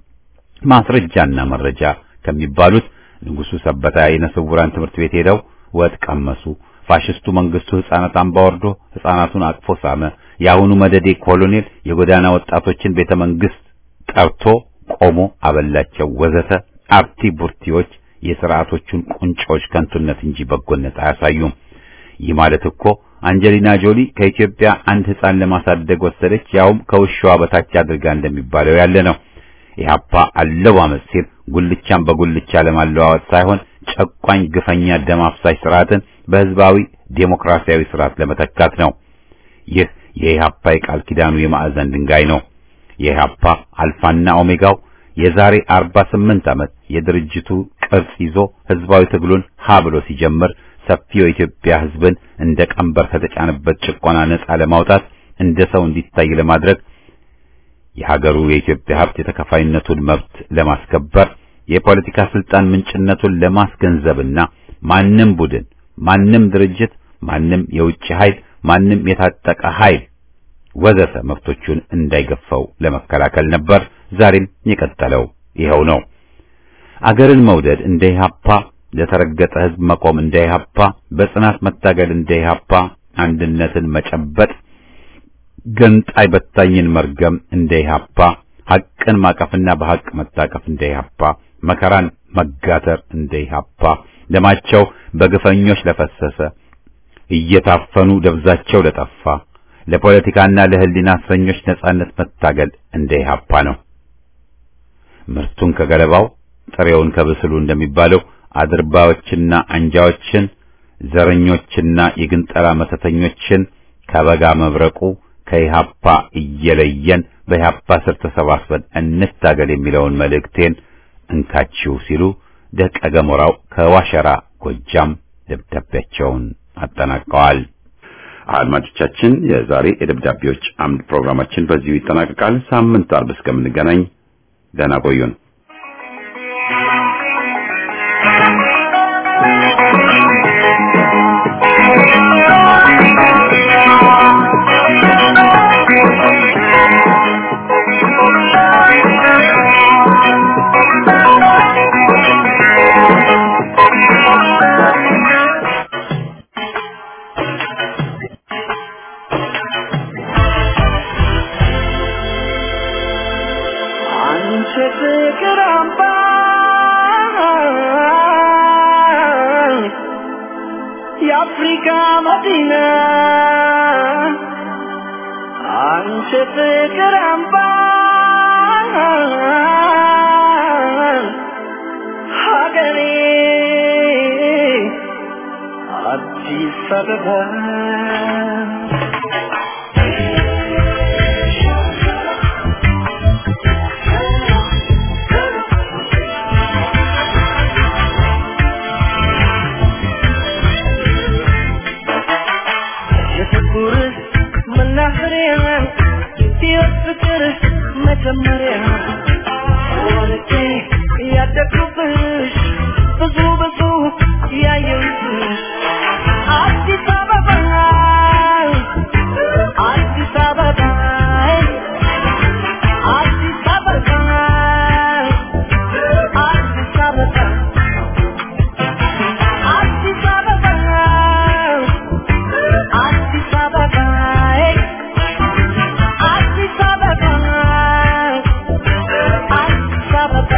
ማስረጃና መረጃ ከሚባሉት ንጉሱ ሰበታ የዓይነ ስውራን ትምህርት ቤት ሄደው ወጥ ቀመሱ። ፋሽስቱ መንግስቱ ህፃናት አምባ ወርዶ ህፃናቱን አቅፎ ሳመ። የአሁኑ መደዴ ኮሎኔል የጎዳና ወጣቶችን ቤተ መንግስት ጠርቶ ቆሞ አበላቸው፣ ወዘተ አርቲ ቡርቲዎች የስርዓቶቹን ቁንጮች ከንቱነት እንጂ በጎነት አያሳዩም። ይህ ማለት እኮ አንጀሊና ጆሊ ከኢትዮጵያ አንድ ህፃን ለማሳደግ ወሰደች፣ ያውም ከውሻዋ በታች አድርጋ እንደሚባለው ያለ ነው። ኢህአፓ አለዋመጥ ሲል ጉልቻን በጉልቻ ለማለዋወጥ ሳይሆን ጨቋኝ፣ ግፈኛ፣ ደም አፍሳሽ ስርዓትን በህዝባዊ ዴሞክራሲያዊ ስርዓት ለመተካት ነው። ይህ የኢህአፓ የቃል ኪዳኑ የማዕዘን ድንጋይ ነው። የኢህአፓ አልፋና ኦሜጋው የዛሬ 48 ዓመት የድርጅቱ ቅርጽ ይዞ ህዝባዊ ትግሉን ሀ ብሎ ሲጀምር ሰፊው የኢትዮጵያ ህዝብን እንደ ቀንበር ከተጫነበት ጭቆና ነጻ ለማውጣት እንደ ሰው እንዲታይ ለማድረግ የሀገሩ የኢትዮጵያ ሀብት የተከፋይነቱን መብት ለማስከበር የፖለቲካ ስልጣን ምንጭነቱን ለማስገንዘብና ማንም ቡድን፣ ማንም ድርጅት፣ ማንም የውጭ ኃይል፣ ማንም የታጠቀ ኃይል ወዘተ መብቶቹን እንዳይገፋው ለመከላከል ነበር። ዛሬም የቀጠለው ይኸው ነው። አገርን መውደድ እንደ ኢህአፓ፣ ለተረገጠ ህዝብ መቆም እንደ ኢህአፓ፣ በጽናት መታገል እንደ ኢህአፓ፣ አንድነትን መጨበጥ ገንጣይ በታኝን መርገም እንደ ኢህአፓ፣ ሐቅን ማቀፍና በሐቅ መታቀፍ እንደ ኢህአፓ፣ መከራን መጋተር እንደ ኢህአፓ፣ ደማቸው በግፈኞች ለፈሰሰ እየታፈኑ ደብዛቸው ለጠፋ ለፖለቲካና ለህሊና እስረኞች ነጻነት መታገል እንደ ኢህአፓ ነው። ምርቱን ከገለባው ጥሬውን ከብስሉ እንደሚባለው አድርባዮችና አንጃዎችን ዘረኞችና የግንጠላ መተተኞችን ከበጋ መብረቁ ከኢህአፓ እየለየን በኢህአፓ ስር ተሰባስበን እንታገል የሚለውን መልእክቴን እንካችሁ ሲሉ ደቀ ገሞራው ከዋሸራ ጎጃም ደብዳቤያቸውን አጠናቀዋል። አድማጮቻችን፣ የዛሬ የደብዳቤዎች አምድ ፕሮግራማችን በዚሁ ይጠናቀቃል። ሳምንት አርብ እስከምንገናኝ ደህና ቆዩን። አንቺ ፍቅር አምባ የአፍሪካ መዲና አንቺ ፍቅር አምባ ሀገሬ አዲስ አበባ የፍቅር መናኸሪያ የፍቅር መጀመሪያ ወልጄ ያደግኩብሽ ብዙ ብዙ ያየሁብሽ አዲስ አበባ አዲስ አበባ አዲስ አበባ አዲስ አበባ አዲስ አበባ አዲስ አበባ አዲስ አበባ አዲስ አበባ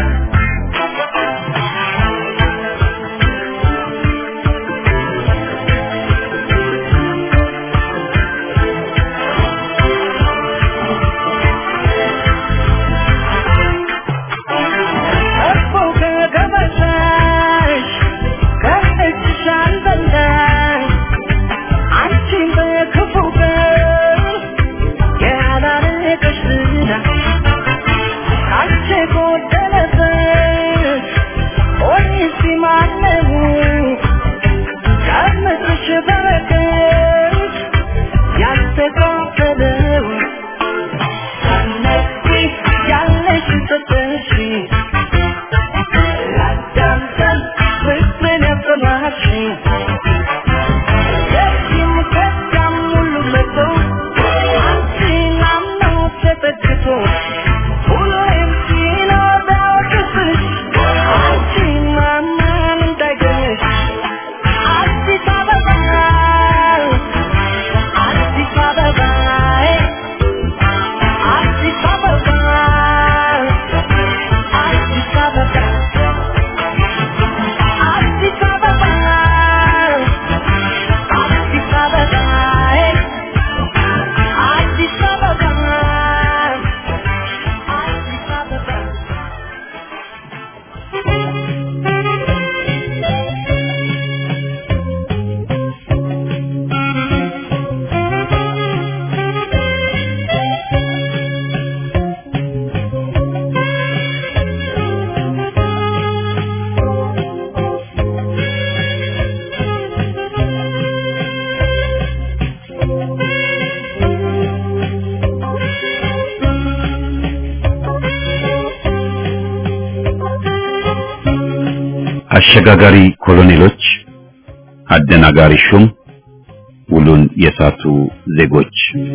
አሸጋጋሪ ኮሎኔሎች፣ አደናጋሪ ሹም፣ ውሉን የሳቱ ዜጎች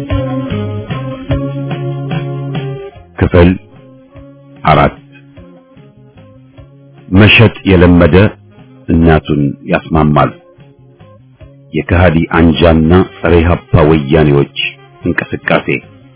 ክፍል አራት መሸጥ የለመደ እናቱን ያስማማል። የከሃዲ አንጃና ጸረ ኢህአፓ ወያኔዎች እንቅስቃሴ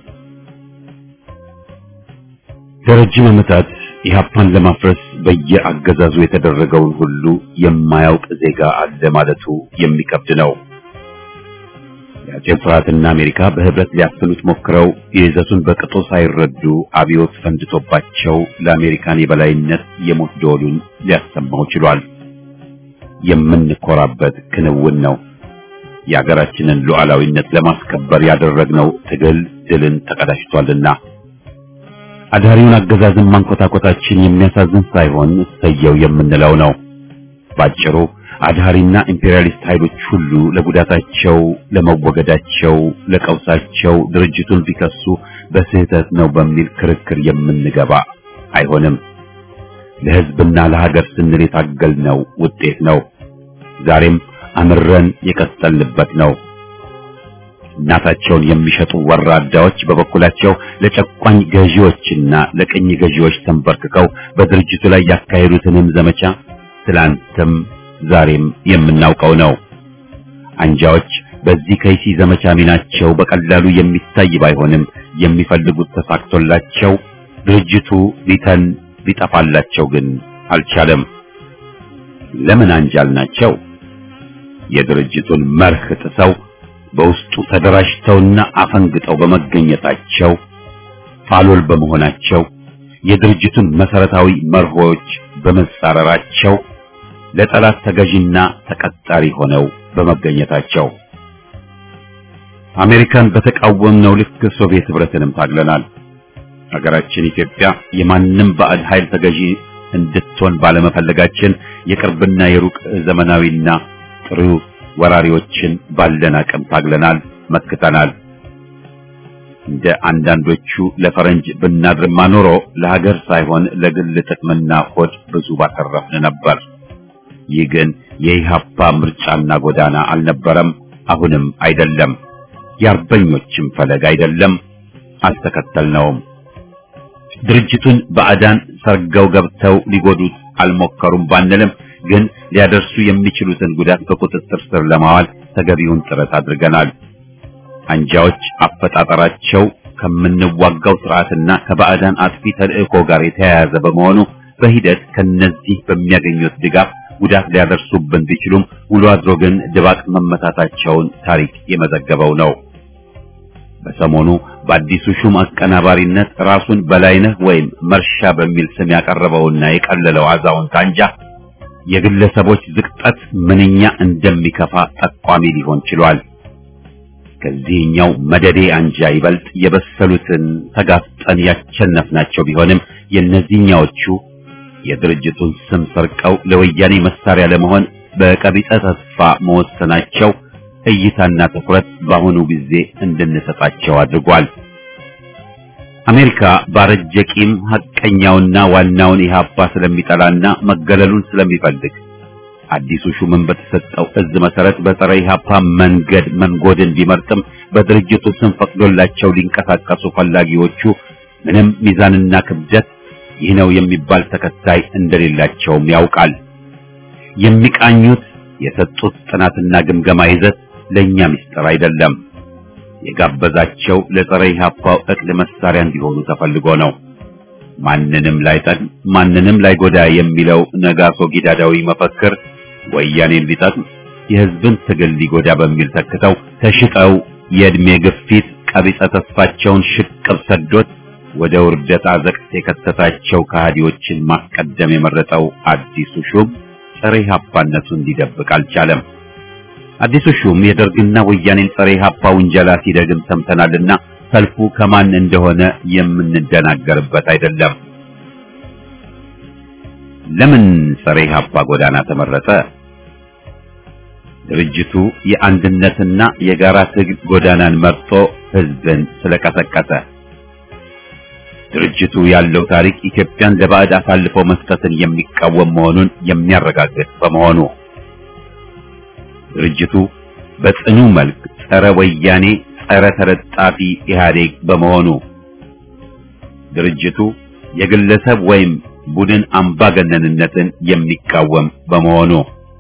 ለረጅም ዓመታት ኢህአፓን ለማፍረስ በየአገዛዙ የተደረገውን ሁሉ የማያውቅ ዜጋ አለ ማለቱ የሚከብድ ነው። የአጼ ፍርሃትና አሜሪካ በህብረት ሊያፍኑት ሞክረው የይዘቱን በቅጡ ሳይረዱ አብዮት ፈንድቶባቸው ለአሜሪካን የበላይነት የሞት ደወሉን ሊያሰማው ችሏል። የምንኮራበት ክንውን ነው። የሀገራችንን ሉዓላዊነት ለማስከበር ያደረግነው ትግል ድልን ተቀዳጅቷልና አዳሪውን አገዛዝን ማንኮታኮታችን የሚያሳዝን ሳይሆን እሰየው የምንለው ነው። ባጭሩ አድሃሪና ኢምፔሪያሊስት ኃይሎች ሁሉ ለጉዳታቸው፣ ለመወገዳቸው፣ ለቀውሳቸው ድርጅቱን ቢከሱ በስህተት ነው በሚል ክርክር የምንገባ አይሆንም። ለህዝብና ለሀገር ስንል የታገልነው ውጤት ነው። ዛሬም አምረን የቀጠልንበት ነው። እናታቸውን የሚሸጡ ወራዳዎች በበኩላቸው ለጨቋኝ ገዢዎችና ለቅኝ ገዢዎች ተንበርክከው በድርጅቱ ላይ ያካሄዱትንም ዘመቻ ትላንትም ዛሬም የምናውቀው ነው። አንጃዎች በዚህ ከይሲ ዘመቻ ሚናቸው በቀላሉ የሚታይ ባይሆንም የሚፈልጉት ተሳክቶላቸው ድርጅቱ ሊተን ሊጠፋላቸው ግን አልቻለም። ለምን አንጃል ናቸው? የድርጅቱን መርህ ጥሰው በውስጡ ተደራጅተውና አፈንግጠው በመገኘታቸው ፋሎል በመሆናቸው የድርጅቱን መሰረታዊ መርሆች በመጻረራቸው ለጠላት ተገዥና ተቀጣሪ ሆነው በመገኘታቸው አሜሪካን በተቃወምነው ልክ ሶቪየት ህብረትንም ታግለናል። ሀገራችን ኢትዮጵያ የማንም ባዕድ ኃይል ተገዢ እንድትሆን ባለመፈለጋችን የቅርብና የሩቅ ዘመናዊና ጥሩ ወራሪዎችን ባለን አቅም ታግለናል፣ መክተናል። እንደ አንዳንዶቹ ለፈረንጅ ብናድርማ ኖሮ ለሀገር ሳይሆን ለግል ጥቅምና ሆድ ብዙ ባተረፍን ነበር። ይህ ግን የኢህአፓ ምርጫና ጎዳና አልነበረም፣ አሁንም አይደለም። የአርበኞችም ፈለግ አይደለም፣ አልተከተልነውም። ድርጅቱን ባዕዳን ሰርገው ገብተው ሊጎዱት አልሞከሩም ባንልም ግን ሊያደርሱ የሚችሉትን ጉዳት በቁጥጥር ስር ለማዋል ተገቢውን ጥረት አድርገናል። አንጃዎች አፈጣጠራቸው ከምንዋጋው ስርዓትና ከባዕዳን አጥፊ ተልእኮ ጋር የተያያዘ በመሆኑ በሂደት ከነዚህ በሚያገኙት ድጋፍ ጉዳት ሊያደርሱብን ቢችሉም ውሎ አድሮ ግን ድባቅ መመታታቸውን ታሪክ የመዘገበው ነው። በሰሞኑ በአዲሱ ሹም አቀናባሪነት ራሱን በላይነህ ወይም መርሻ በሚል ስም ያቀረበውና የቀለለው አዛውንት አንጃ የግለሰቦች ዝቅጠት ምንኛ እንደሚከፋ ጠቋሚ ሊሆን ችሏል። ከዚህኛው መደዴ አንጃ ይበልጥ የበሰሉትን ተጋፍጠን ያቸነፍናቸው ቢሆንም የእነዚህኛዎቹ የድርጅቱን ስም ሰርቀው ለወያኔ መሳሪያ ለመሆን በቀቢጸ ተስፋ መወሰናቸው እይታና ትኩረት በአሁኑ ጊዜ እንድንሰጣቸው አድርጓል። አሜሪካ ባረጀ ቂም ሐቀኛውና ዋናውን ኢህአፓ ስለሚጠላና መገለሉን ስለሚፈልግ አዲሱ ሹምን በተሰጠው እዝ መሰረት በጸረ ኢህአፓ መንገድ መንጎድን ቢመርጥም በድርጅቱ ስም ፈቅዶላቸው ሊንቀሳቀሱ ፈላጊዎቹ ምንም ሚዛንና ክብደት ይህ ነው የሚባል ተከታይ እንደሌላቸውም ያውቃል። የሚቃኙት የሰጡት ጥናትና ግምገማ ይዘት ለኛ ምስጢር አይደለም። የጋበዛቸው ለጸረ ኢህአፓው እቅድ መሳሪያ እንዲሆኑ ተፈልጎ ነው። ማንንም ላይጠቅም ማንንም ላይጎዳ የሚለው ነጋሶ ጊዳዳዊ መፈክር ወያኔን ሊጠቅም የህዝብን ትግል ሊጎዳ በሚል ተክተው ተሽጠው የእድሜ ግፊት ቀቢጸ ተስፋቸውን ሽቅብ ሰዶት ወደ ውርደት አዘቅት የከተታቸው ከሃዲዎችን ማስቀደም የመረጠው አዲሱ ሹም ጸረ ኢህአፓነቱን እንዲደብቅ አልቻለም። አዲሱ ሹም የደርግና ወያኔን ጸረ ኢህአፓ ውንጀላ ሲደግም ሰምተናልና ሰልፉ ከማን እንደሆነ የምንደናገርበት አይደለም። ለምን ጸረ ኢህአፓ ጎዳና ተመረጠ? ድርጅቱ የአንድነትና የጋራ ትግል ጎዳናን መርጦ ህዝብን ስለቀሰቀሰ ድርጅቱ ያለው ታሪክ ኢትዮጵያን ለባዕድ አሳልፎ መስጠትን የሚቃወም መሆኑን የሚያረጋግጥ በመሆኑ ድርጅቱ በጽኑ መልክ ጸረ ወያኔ፣ ጸረ ተለጣፊ ኢህአዴግ በመሆኑ ድርጅቱ የግለሰብ ወይም ቡድን አምባገነንነትን የሚቃወም በመሆኑ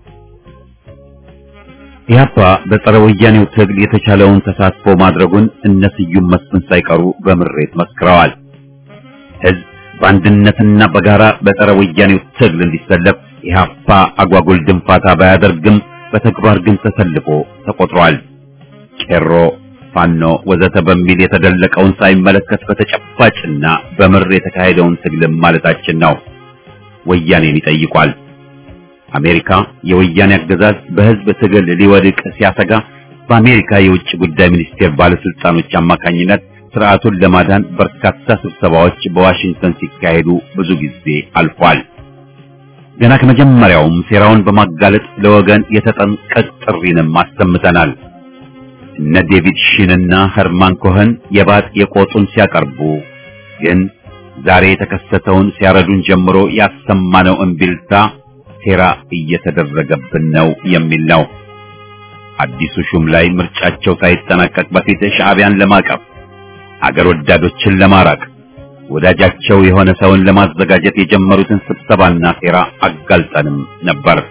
ኢህአፓ በጸረ ወያኔው ትግል የተቻለውን ተሳትፎ ማድረጉን እነ ስዩም መስፍን ሳይቀሩ በምሬት መስክረዋል። ህዝብ በአንድነትና በጋራ በጸረ ወያኔው ትግል እንዲሰለፍ ኢህአፓ አጓጉል ድንፋታ ባያደርግም በተግባር ግን ተሰልፎ ተቆጥሯል። ቄሮ፣ ፋኖ ወዘተ በሚል የተደለቀውን ሳይመለከት በተጨባጭና በምር የተካሄደውን ትግልም ማለታችን ነው። ወያኔን ይጠይቋል። አሜሪካ የወያኔ አገዛዝ በህዝብ ትግል ሊወድቅ ሲያሰጋ በአሜሪካ የውጭ ጉዳይ ሚኒስቴር ባለስልጣኖች አማካኝነት ስርዓቱን ለማዳን በርካታ ስብሰባዎች በዋሽንግተን ሲካሄዱ ብዙ ጊዜ አልፏል። ገና ከመጀመሪያውም ሴራውን በማጋለጥ ለወገን የተጠንቀቅ ጥሪንም አሰምተናል። እነ ዴቪድ ሺንና ኸርማን ኮኸን የባጥ የቆጡን ሲያቀርቡ ግን ዛሬ የተከሰተውን ሲያረዱን ጀምሮ ያሰማነው እምቢልታ ሴራ እየተደረገብን ነው የሚል ነው። አዲሱ ሹም ላይ ምርጫቸው ሳይጠናቀቅ በፊት ሻዕቢያን ለማቀፍ አገር ወዳዶችን ለማራቅ ወዳጃቸው የሆነ ሰውን ለማዘጋጀት የጀመሩትን ስብሰባና ሴራ አጋልጠንም ነበር።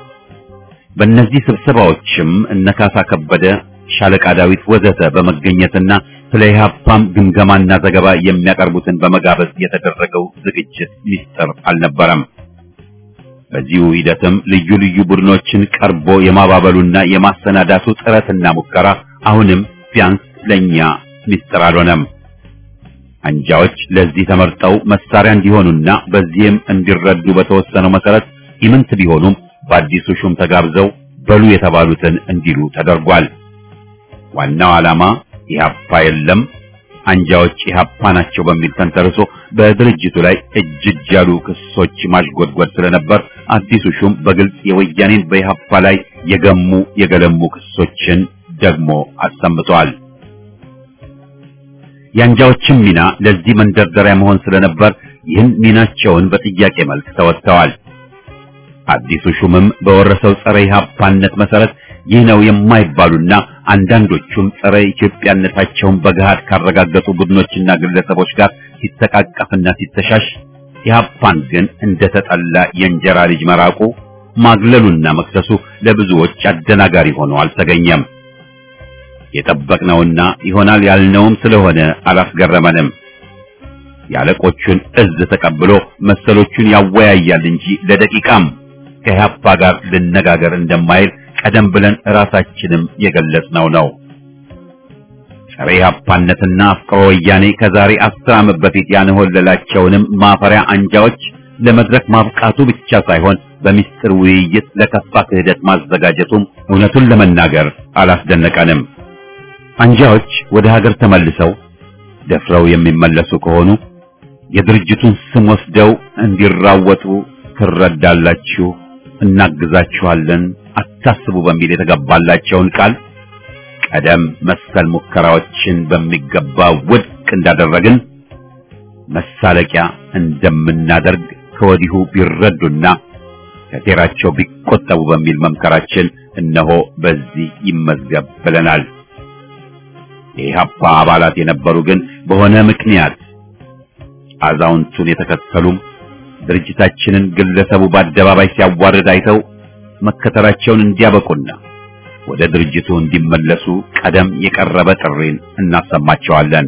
በእነዚህ ስብሰባዎችም እነካሳ ከበደ፣ ሻለቃ ዳዊት ወዘተ በመገኘትና ስለ ኢህአፓም ግምገማና ዘገባ የሚያቀርቡትን በመጋበዝ የተደረገው ዝግጅት ሚስጥር አልነበረም። በዚሁ ሂደትም ልዩ ልዩ ቡድኖችን ቀርቦ የማባበሉና የማሰናዳቱ ጥረትና ሙከራ አሁንም ቢያንስ ለኛ ሚስጥር አልሆነም። አንጃዎች ለዚህ ተመርጠው መሳሪያ እንዲሆኑና በዚህም እንዲረዱ በተወሰነው መሰረት ኢምንት ቢሆኑም በአዲሱ ሹም ተጋብዘው በሉ የተባሉትን እንዲሉ ተደርጓል። ዋናው ዓላማ ኢህአፓ የለም አንጃዎች ኢህአፓ ናቸው በሚል ተንተርሶ በድርጅቱ ላይ እጅ እጅ ያሉ ክሶች ማሽጎድጎድ ስለነበር አዲሱ ሹም በግልጽ የወያኔን በኢህአፓ ላይ የገሙ የገለሙ ክሶችን ደግሞ አሰምተዋል። የአንጃዎችም ሚና ለዚህ መንደርደሪያ መሆን ስለነበር ይህን ሚናቸውን በጥያቄ መልክ ተወጥተዋል። አዲሱ ሹምም በወረሰው ጸረ ኢህአፓነት መሰረት ይህ ነው የማይባሉና አንዳንዶቹም ጸረ ኢትዮጵያነታቸውን በገሃድ ካረጋገጡ ቡድኖችና ግለሰቦች ጋር ሲተቃቀፍና ሲተሻሽ ኢህአፓን ግን እንደተጠላ የእንጀራ ልጅ መራቁ ማግለሉና መክሰሱ ለብዙዎች አደናጋሪ ሆኖ አልተገኘም። የጠበቅነውና ይሆናል ያልነውም ስለሆነ አላስገረመንም። የአለቆቹን እዝ ተቀብሎ መሰሎቹን ያወያያል እንጂ ለደቂቃም ከኢህአፓ ጋር ልነጋገር እንደማይል ቀደም ብለን ራሳችንም የገለጽነው ነው። ጸረ ኢህአፓነትና አፍቅሮ ወያኔ ከዛሬ አስር ዓመት በፊት ያንሆለላቸውንም ማፈሪያ አንጃዎች ለመድረክ ማብቃቱ ብቻ ሳይሆን በሚስጥር ውይይት ለከፋ ክህደት ማዘጋጀቱም እውነቱን ለመናገር አላስደነቀንም። አንጃዎች ወደ ሀገር ተመልሰው ደፍረው የሚመለሱ ከሆኑ የድርጅቱን ስም ወስደው እንዲራወጡ ትረዳላችሁ፣ እናግዛችኋለን፣ አታስቡ በሚል የተገባላቸውን ቃል ቀደም መሰል ሙከራዎችን በሚገባ ውድቅ እንዳደረግን መሳለቂያ እንደምናደርግ ከወዲሁ ቢረዱና ከሴራቸው ቢቆጠቡ በሚል መምከራችን እነሆ በዚህ ይመዝገብ ብለናል። የኢህአፓ አባላት የነበሩ ግን በሆነ ምክንያት አዛውንቱን የተከተሉም ድርጅታችንን ግለሰቡ በአደባባይ ሲያዋርድ አይተው መከተላቸውን እንዲያበቁና ወደ ድርጅቱ እንዲመለሱ ቀደም የቀረበ ጥሪን እናሰማቸዋለን።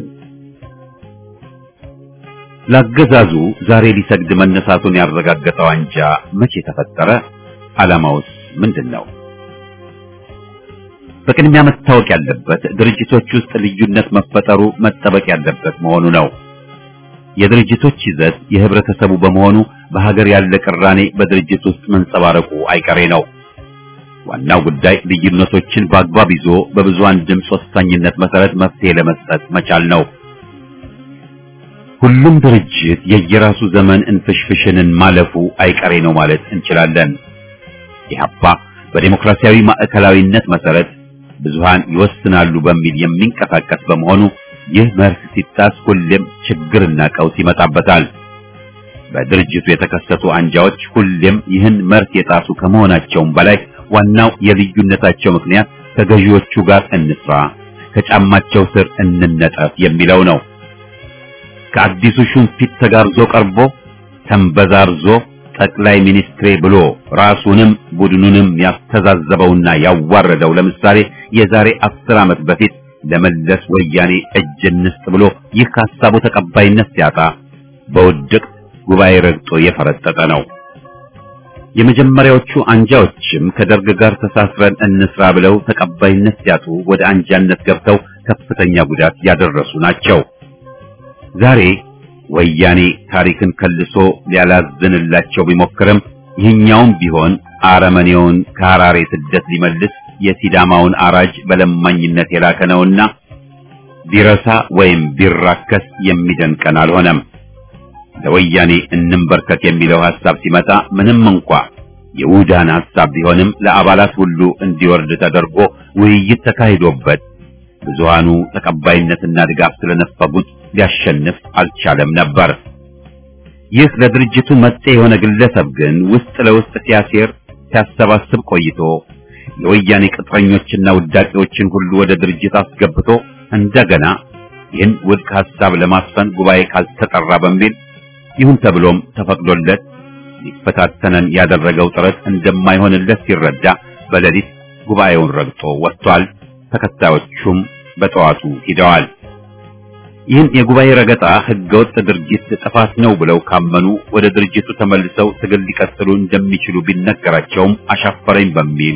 ለአገዛዙ ዛሬ ሊሰግድ መነሳቱን ያረጋገጠው አንጃ መቼ ተፈጠረ? ዓላማውስ ምንድን ነው? በቅድሚያ መታወቅ ያለበት ድርጅቶች ውስጥ ልዩነት መፈጠሩ መጠበቅ ያለበት መሆኑ ነው። የድርጅቶች ይዘት የህብረተሰቡ በመሆኑ በሀገር ያለ ቅራኔ በድርጅት ውስጥ መንጸባረቁ አይቀሬ ነው። ዋናው ጉዳይ ልዩነቶችን በአግባብ ይዞ በብዙሃን ድምፅ ወሳኝነት መሰረት መፍትሄ ለመስጠት መቻል ነው። ሁሉም ድርጅት የየራሱ ዘመን እንፍሽፍሽንን ማለፉ አይቀሬ ነው ማለት እንችላለን። ኢህአፓ በዴሞክራሲያዊ ማዕከላዊነት መሰረት ብዙሃን ይወስናሉ በሚል የሚንቀሳቀስ በመሆኑ ይህ መርህ ሲጣስ ሁሌም ችግርና ቀውስ ይመጣበታል። በድርጅቱ የተከሰቱ አንጃዎች ሁሌም ይህን መርህ የጣሱ ከመሆናቸውም በላይ ዋናው የልዩነታቸው ምክንያት ከገዢዎቹ ጋር እንስራ፣ ከጫማቸው ስር እንነጠፍ የሚለው ነው። ከአዲሱ ሹም ፊት ተጋርዞ ቀርቦ ተንበዛርዞ ጠቅላይ ሚኒስትሬ ብሎ ራሱንም ቡድኑንም ያስተዛዘበውና ያዋረደው ለምሳሌ የዛሬ አስር ዓመት በፊት ለመለስ ወያኔ እጅ እንስጥ ብሎ ይህ ከሀሳቡ ተቀባይነት ሲያጣ በውድቅ ጉባኤ ረግጦ የፈረጠጠ ነው። የመጀመሪያዎቹ አንጃዎችም ከደርግ ጋር ተሳስረን እንስራ ብለው ተቀባይነት ሲያጡ ወደ አንጃነት ገብተው ከፍተኛ ጉዳት ያደረሱ ናቸው። ዛሬ ወያኔ ታሪክን ከልሶ ሊያላዝንላቸው ቢሞክርም ይህኛውም ቢሆን አረመኔውን ከሐራሬ ስደት ሊመልስ የሲዳማውን አራጅ በለማኝነት የላከ ነውና ቢረሳ ወይም ቢራከስ የሚደንቀን አልሆነም። ለወያኔ እንንበርከክ የሚለው ሐሳብ ሲመጣ ምንም እንኳ የውዳን ሐሳብ ቢሆንም ለአባላት ሁሉ እንዲወርድ ተደርጎ ውይይት ተካሂዶበት ብዙሃኑ ተቀባይነትና ድጋፍ ስለነፈጉት ሊያሸንፍ አልቻለም ነበር። ይህ ለድርጅቱ መጤ የሆነ ግለሰብ ግን ውስጥ ለውስጥ ሲያሴር ሲያሰባስብ ቆይቶ የወያኔ ቅጥረኞችና ውዳቂዎችን ሁሉ ወደ ድርጅት አስገብቶ እንደገና ይህን ውድቅ ሐሳብ ለማስፈን ጉባኤ ካልተጠራ በሚል ይሁን ተብሎም ተፈቅዶለት ሊፈታተነን ያደረገው ጥረት እንደማይሆንለት ሲረዳ በሌሊት ጉባኤውን ረግጦ ወጥቷል። ተከታዮቹም በጠዋቱ ሂደዋል። ይህን የጉባኤ ረገጣ ህገወጥ ድርጊት ጥፋት ነው ብለው ካመኑ ወደ ድርጅቱ ተመልሰው ትግል ሊቀጥሉ እንደሚችሉ ቢነገራቸውም አሻፈረኝ በሚል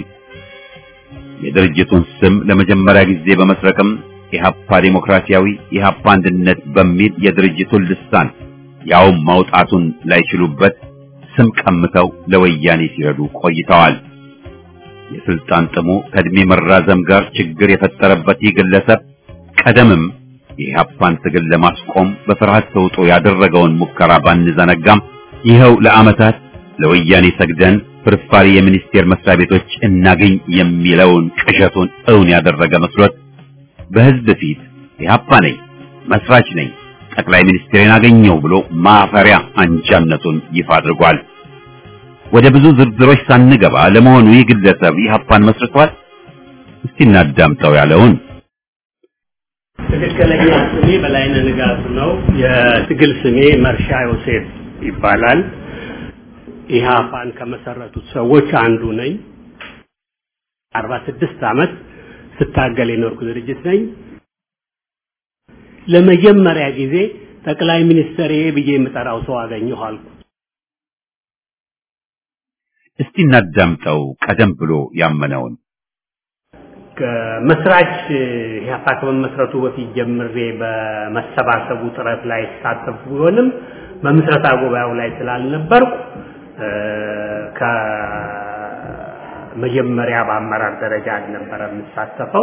የድርጅቱን ስም ለመጀመሪያ ጊዜ በመስረቅም ኢህአፓ ዴሞክራሲያዊ ኢህአፓ አንድነት በሚል የድርጅቱን ልሳን ያውም ማውጣቱን ላይችሉበት ስም ቀምተው ለወያኔ ሲረዱ ቆይተዋል። የስልጣን ጥሙ ከእድሜ መራዘም ጋር ችግር የፈጠረበት ይህ ግለሰብ ቀደምም የኢህአፓን ትግል ለማስቆም በፍርሃት ተውጦ ያደረገውን ሙከራ ባንዘነጋም ይኸው ለዓመታት ለወያኔ ሰግደን ፍርፋሪ የሚኒስቴር መስሪያ ቤቶች እናገኝ የሚለውን ቅዠቱን እውን ያደረገ መስሎት በህዝብ ፊት ኢህአፓ ነኝ፣ መስራች ነኝ፣ ጠቅላይ ሚኒስትሬን አገኘው ብሎ ማፈሪያ አንጃነቱን ይፋ አድርጓል። ወደ ብዙ ዝርዝሮች ሳንገባ ለመሆኑ ይህ ግለሰብ ኢህአፓን መስርቷል? እስቲ እናዳምጠው ያለውን ትክክለኛ ስሜ በላይነህ ንጋቱ ነው። የትግል ስሜ መርሻ ዮሴፍ ይባላል። ኢህአፓን ከመሰረቱት ሰዎች አንዱ ነኝ። አርባ ስድስት ዓመት ስታገል የኖርኩ ድርጅት ነኝ። ለመጀመሪያ ጊዜ ጠቅላይ ሚኒስትር ብዬ የምጠራው ሰው አገኘሁ አልኩ። እስቲ እናዳምጠው ቀደም ብሎ ያመነውን ከመስራች ኢህአፓ ከመመስረቱ በፊት ጀምሬ በመሰባሰቡ ጥረት ላይ ተሳተፍኩ ቢሆንም በምስረታ ጉባኤው ላይ ስላልነበርኩ ከመጀመሪያ በአመራር ደረጃ አልነበረ የምሳተፈው።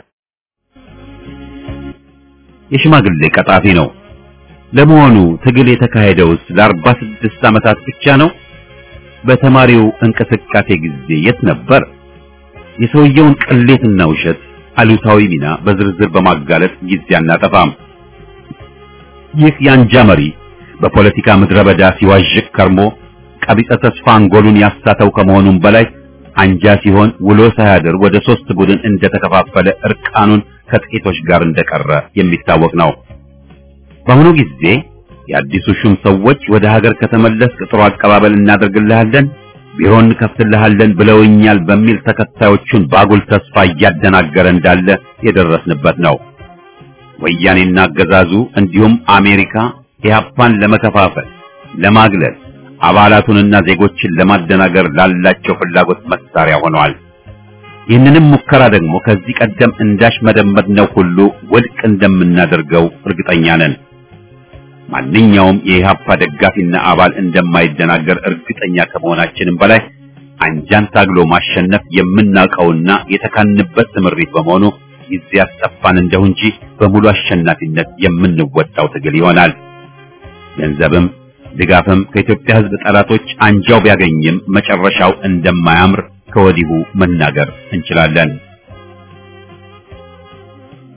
የሽማግሌ ቀጣፊ ነው። ለመሆኑ ትግል የተካሄደውስ ለአርባ ስድስት ዓመታት ብቻ ነው? በተማሪው እንቅስቃሴ ጊዜ የት ነበር? የሰውየውን ቅሌትና ውሸት አሉታዊ ሚና በዝርዝር በማጋለጥ ጊዜ አናጠፋም። ይህ የአንጃ መሪ በፖለቲካ ምድረ በዳ ሲዋዥቅ ከርሞ ቀቢጸ ተስፋ አንጎሉን ያሳተው ከመሆኑም በላይ አንጃ ሲሆን ውሎ ሳያድር ወደ ሶስት ቡድን እንደተከፋፈለ እርቃኑን ከጥቂቶች ጋር እንደቀረ የሚታወቅ ነው። በአሁኑ ጊዜ የአዲሱ ሹም ሰዎች ወደ ሀገር ከተመለስክ ጥሩ አቀባበል እናደርግልሃለን፣ ቢሮ እንከፍትልሃለን ብለውኛል በሚል ተከታዮቹን ባጉል ተስፋ እያደናገረ እንዳለ የደረስንበት ነው። ወያኔና አገዛዙ እንዲሁም አሜሪካ ኢህአፓን ለመከፋፈል፣ ለማግለል፣ አባላቱንና ዜጎችን ለማደናገር ላላቸው ፍላጎት መሳሪያ ሆነዋል። ይህንንም ሙከራ ደግሞ ከዚህ ቀደም እንዳሽ መደመጥነው ሁሉ ውድቅ እንደምናደርገው እርግጠኛ ነን። ማንኛውም የኢህአፓ ደጋፊና አባል እንደማይደናገር እርግጠኛ ከመሆናችንም በላይ አንጃን ታግሎ ማሸነፍ የምናውቀውና የተካንበት ትምሪት በመሆኑ ጊዜ ያስጠፋን እንደው እንጂ በሙሉ አሸናፊነት የምንወጣው ትግል ይሆናል። ገንዘብም ድጋፍም ከኢትዮጵያ ሕዝብ ጠላቶች አንጃው ቢያገኝም መጨረሻው እንደማያምር ከወዲሁ መናገር እንችላለን።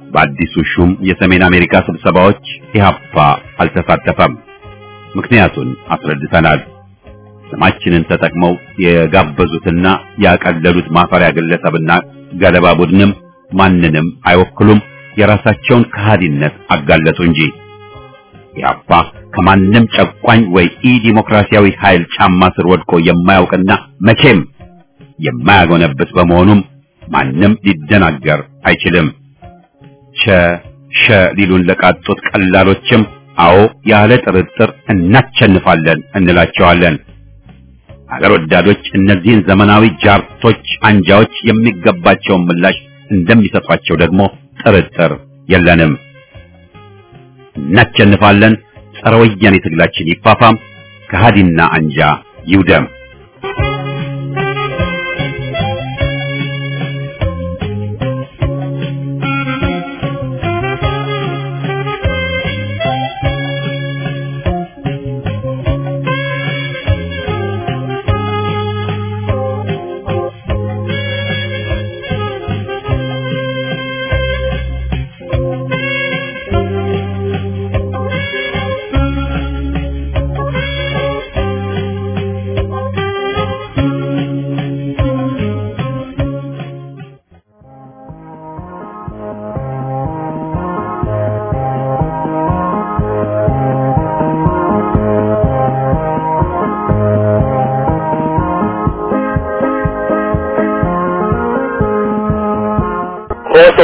በአዲሱ ሹም የሰሜን አሜሪካ ስብሰባዎች ኢህአፓ አልተሳተፈም። ምክንያቱን አስረድተናል። ስማችንን ተጠቅመው የጋበዙትና ያቀለሉት ማፈሪያ ግለሰብና ገለባ ቡድንም ማንንም አይወክሉም። የራሳቸውን ከሃዲነት አጋለጡ እንጂ ኢህአፓ ከማንም ጨቋኝ ወይ ኢ ዲሞክራሲያዊ ኃይል ጫማ ስር ወድቆ የማያውቅና መቼም የማያጎነብስ በመሆኑም ማንም ሊደናገር አይችልም። ቸ ሸ ሊሉን ለቃጡት ቀላሎችም አዎ ያለ ጥርጥር እናቸንፋለን እንላቸዋለን። አገር ወዳዶች እነዚህን ዘመናዊ ጃርቶች አንጃዎች የሚገባቸውን ምላሽ እንደሚሰጧቸው ደግሞ ጥርጥር የለንም። እናቸንፋለን። ጸረ ወያኔ ትግላችን ይፋፋም፣ ከሃዲና አንጃ ይውደም። ኮሶ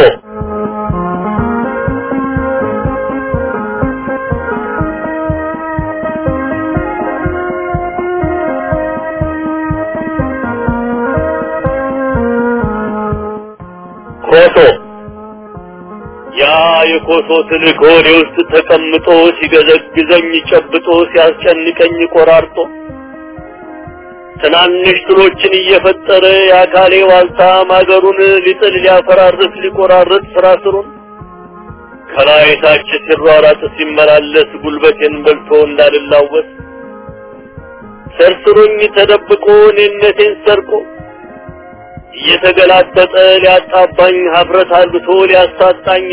ኮሶ ያ የኮሶ ትልቅ ሆዴ ውስጥ ተቀምጦ ሲገዘግዘኝ ጨብጦ ሲያስጨንቀኝ ቆራርጦ ትናንሽ ትሎችን እየፈጠረ የአካሌ ዋልታ ማገሩን ሊጥል ሊያፈራርስ ሊቆራርጥ ስራ ስሩን ከላይ ታች ሲሯራጥ ሲመላለስ ጉልበቴን በልቶ እንዳልላወስ ሰርስሩኝ ተደብቆ እኔነቴን ሰርቆ እየተገላጠጠ ሊያጣባኝ ሀፍረት አልብቶ ሊያሳጣኝ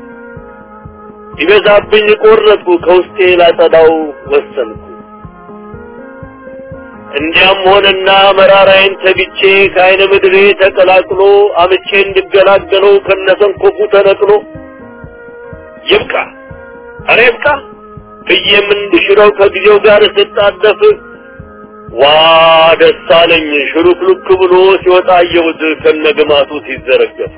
ይበዛብኝ ቆረጥኩ ከውስጤ ላጸዳው ወሰንኩ። እንዲያም ሆነና መራራዬን ተግቼ ከአይነ ምድሬ ተቀላቅሎ አምቼ እንድገላገለው ከነሰንኮፉ ተነቅሎ ይብቃ ኧረ ይብቃ ብዬም እንድሽረው ከጊዜው ጋር ስጣደፍ ዋ ደስ አለኝ ሽሩክሉክ ብሎ ሲወጣ አየሁት ከነግማቱ ሲዘረገፍ።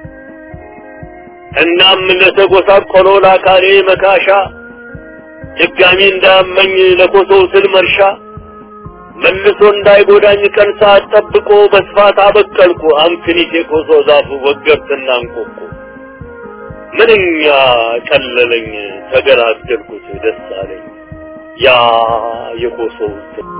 እናም ለተጎሳቆለው ለአካሌ መካሻ ድጋሚ እንዳያመኝ ለኮሶው ስል መርሻ መልሶ እንዳይጎዳኝ ቀን ሰዓት ጠብቆ በስፋት አበቀልኩ አምክኒት የኮሶ ዛፉ ወገብትና እንቆቁ ምንኛ ቀለለኝ ተገላገልኩት ደስ አለኝ ያ የኮሶው ስል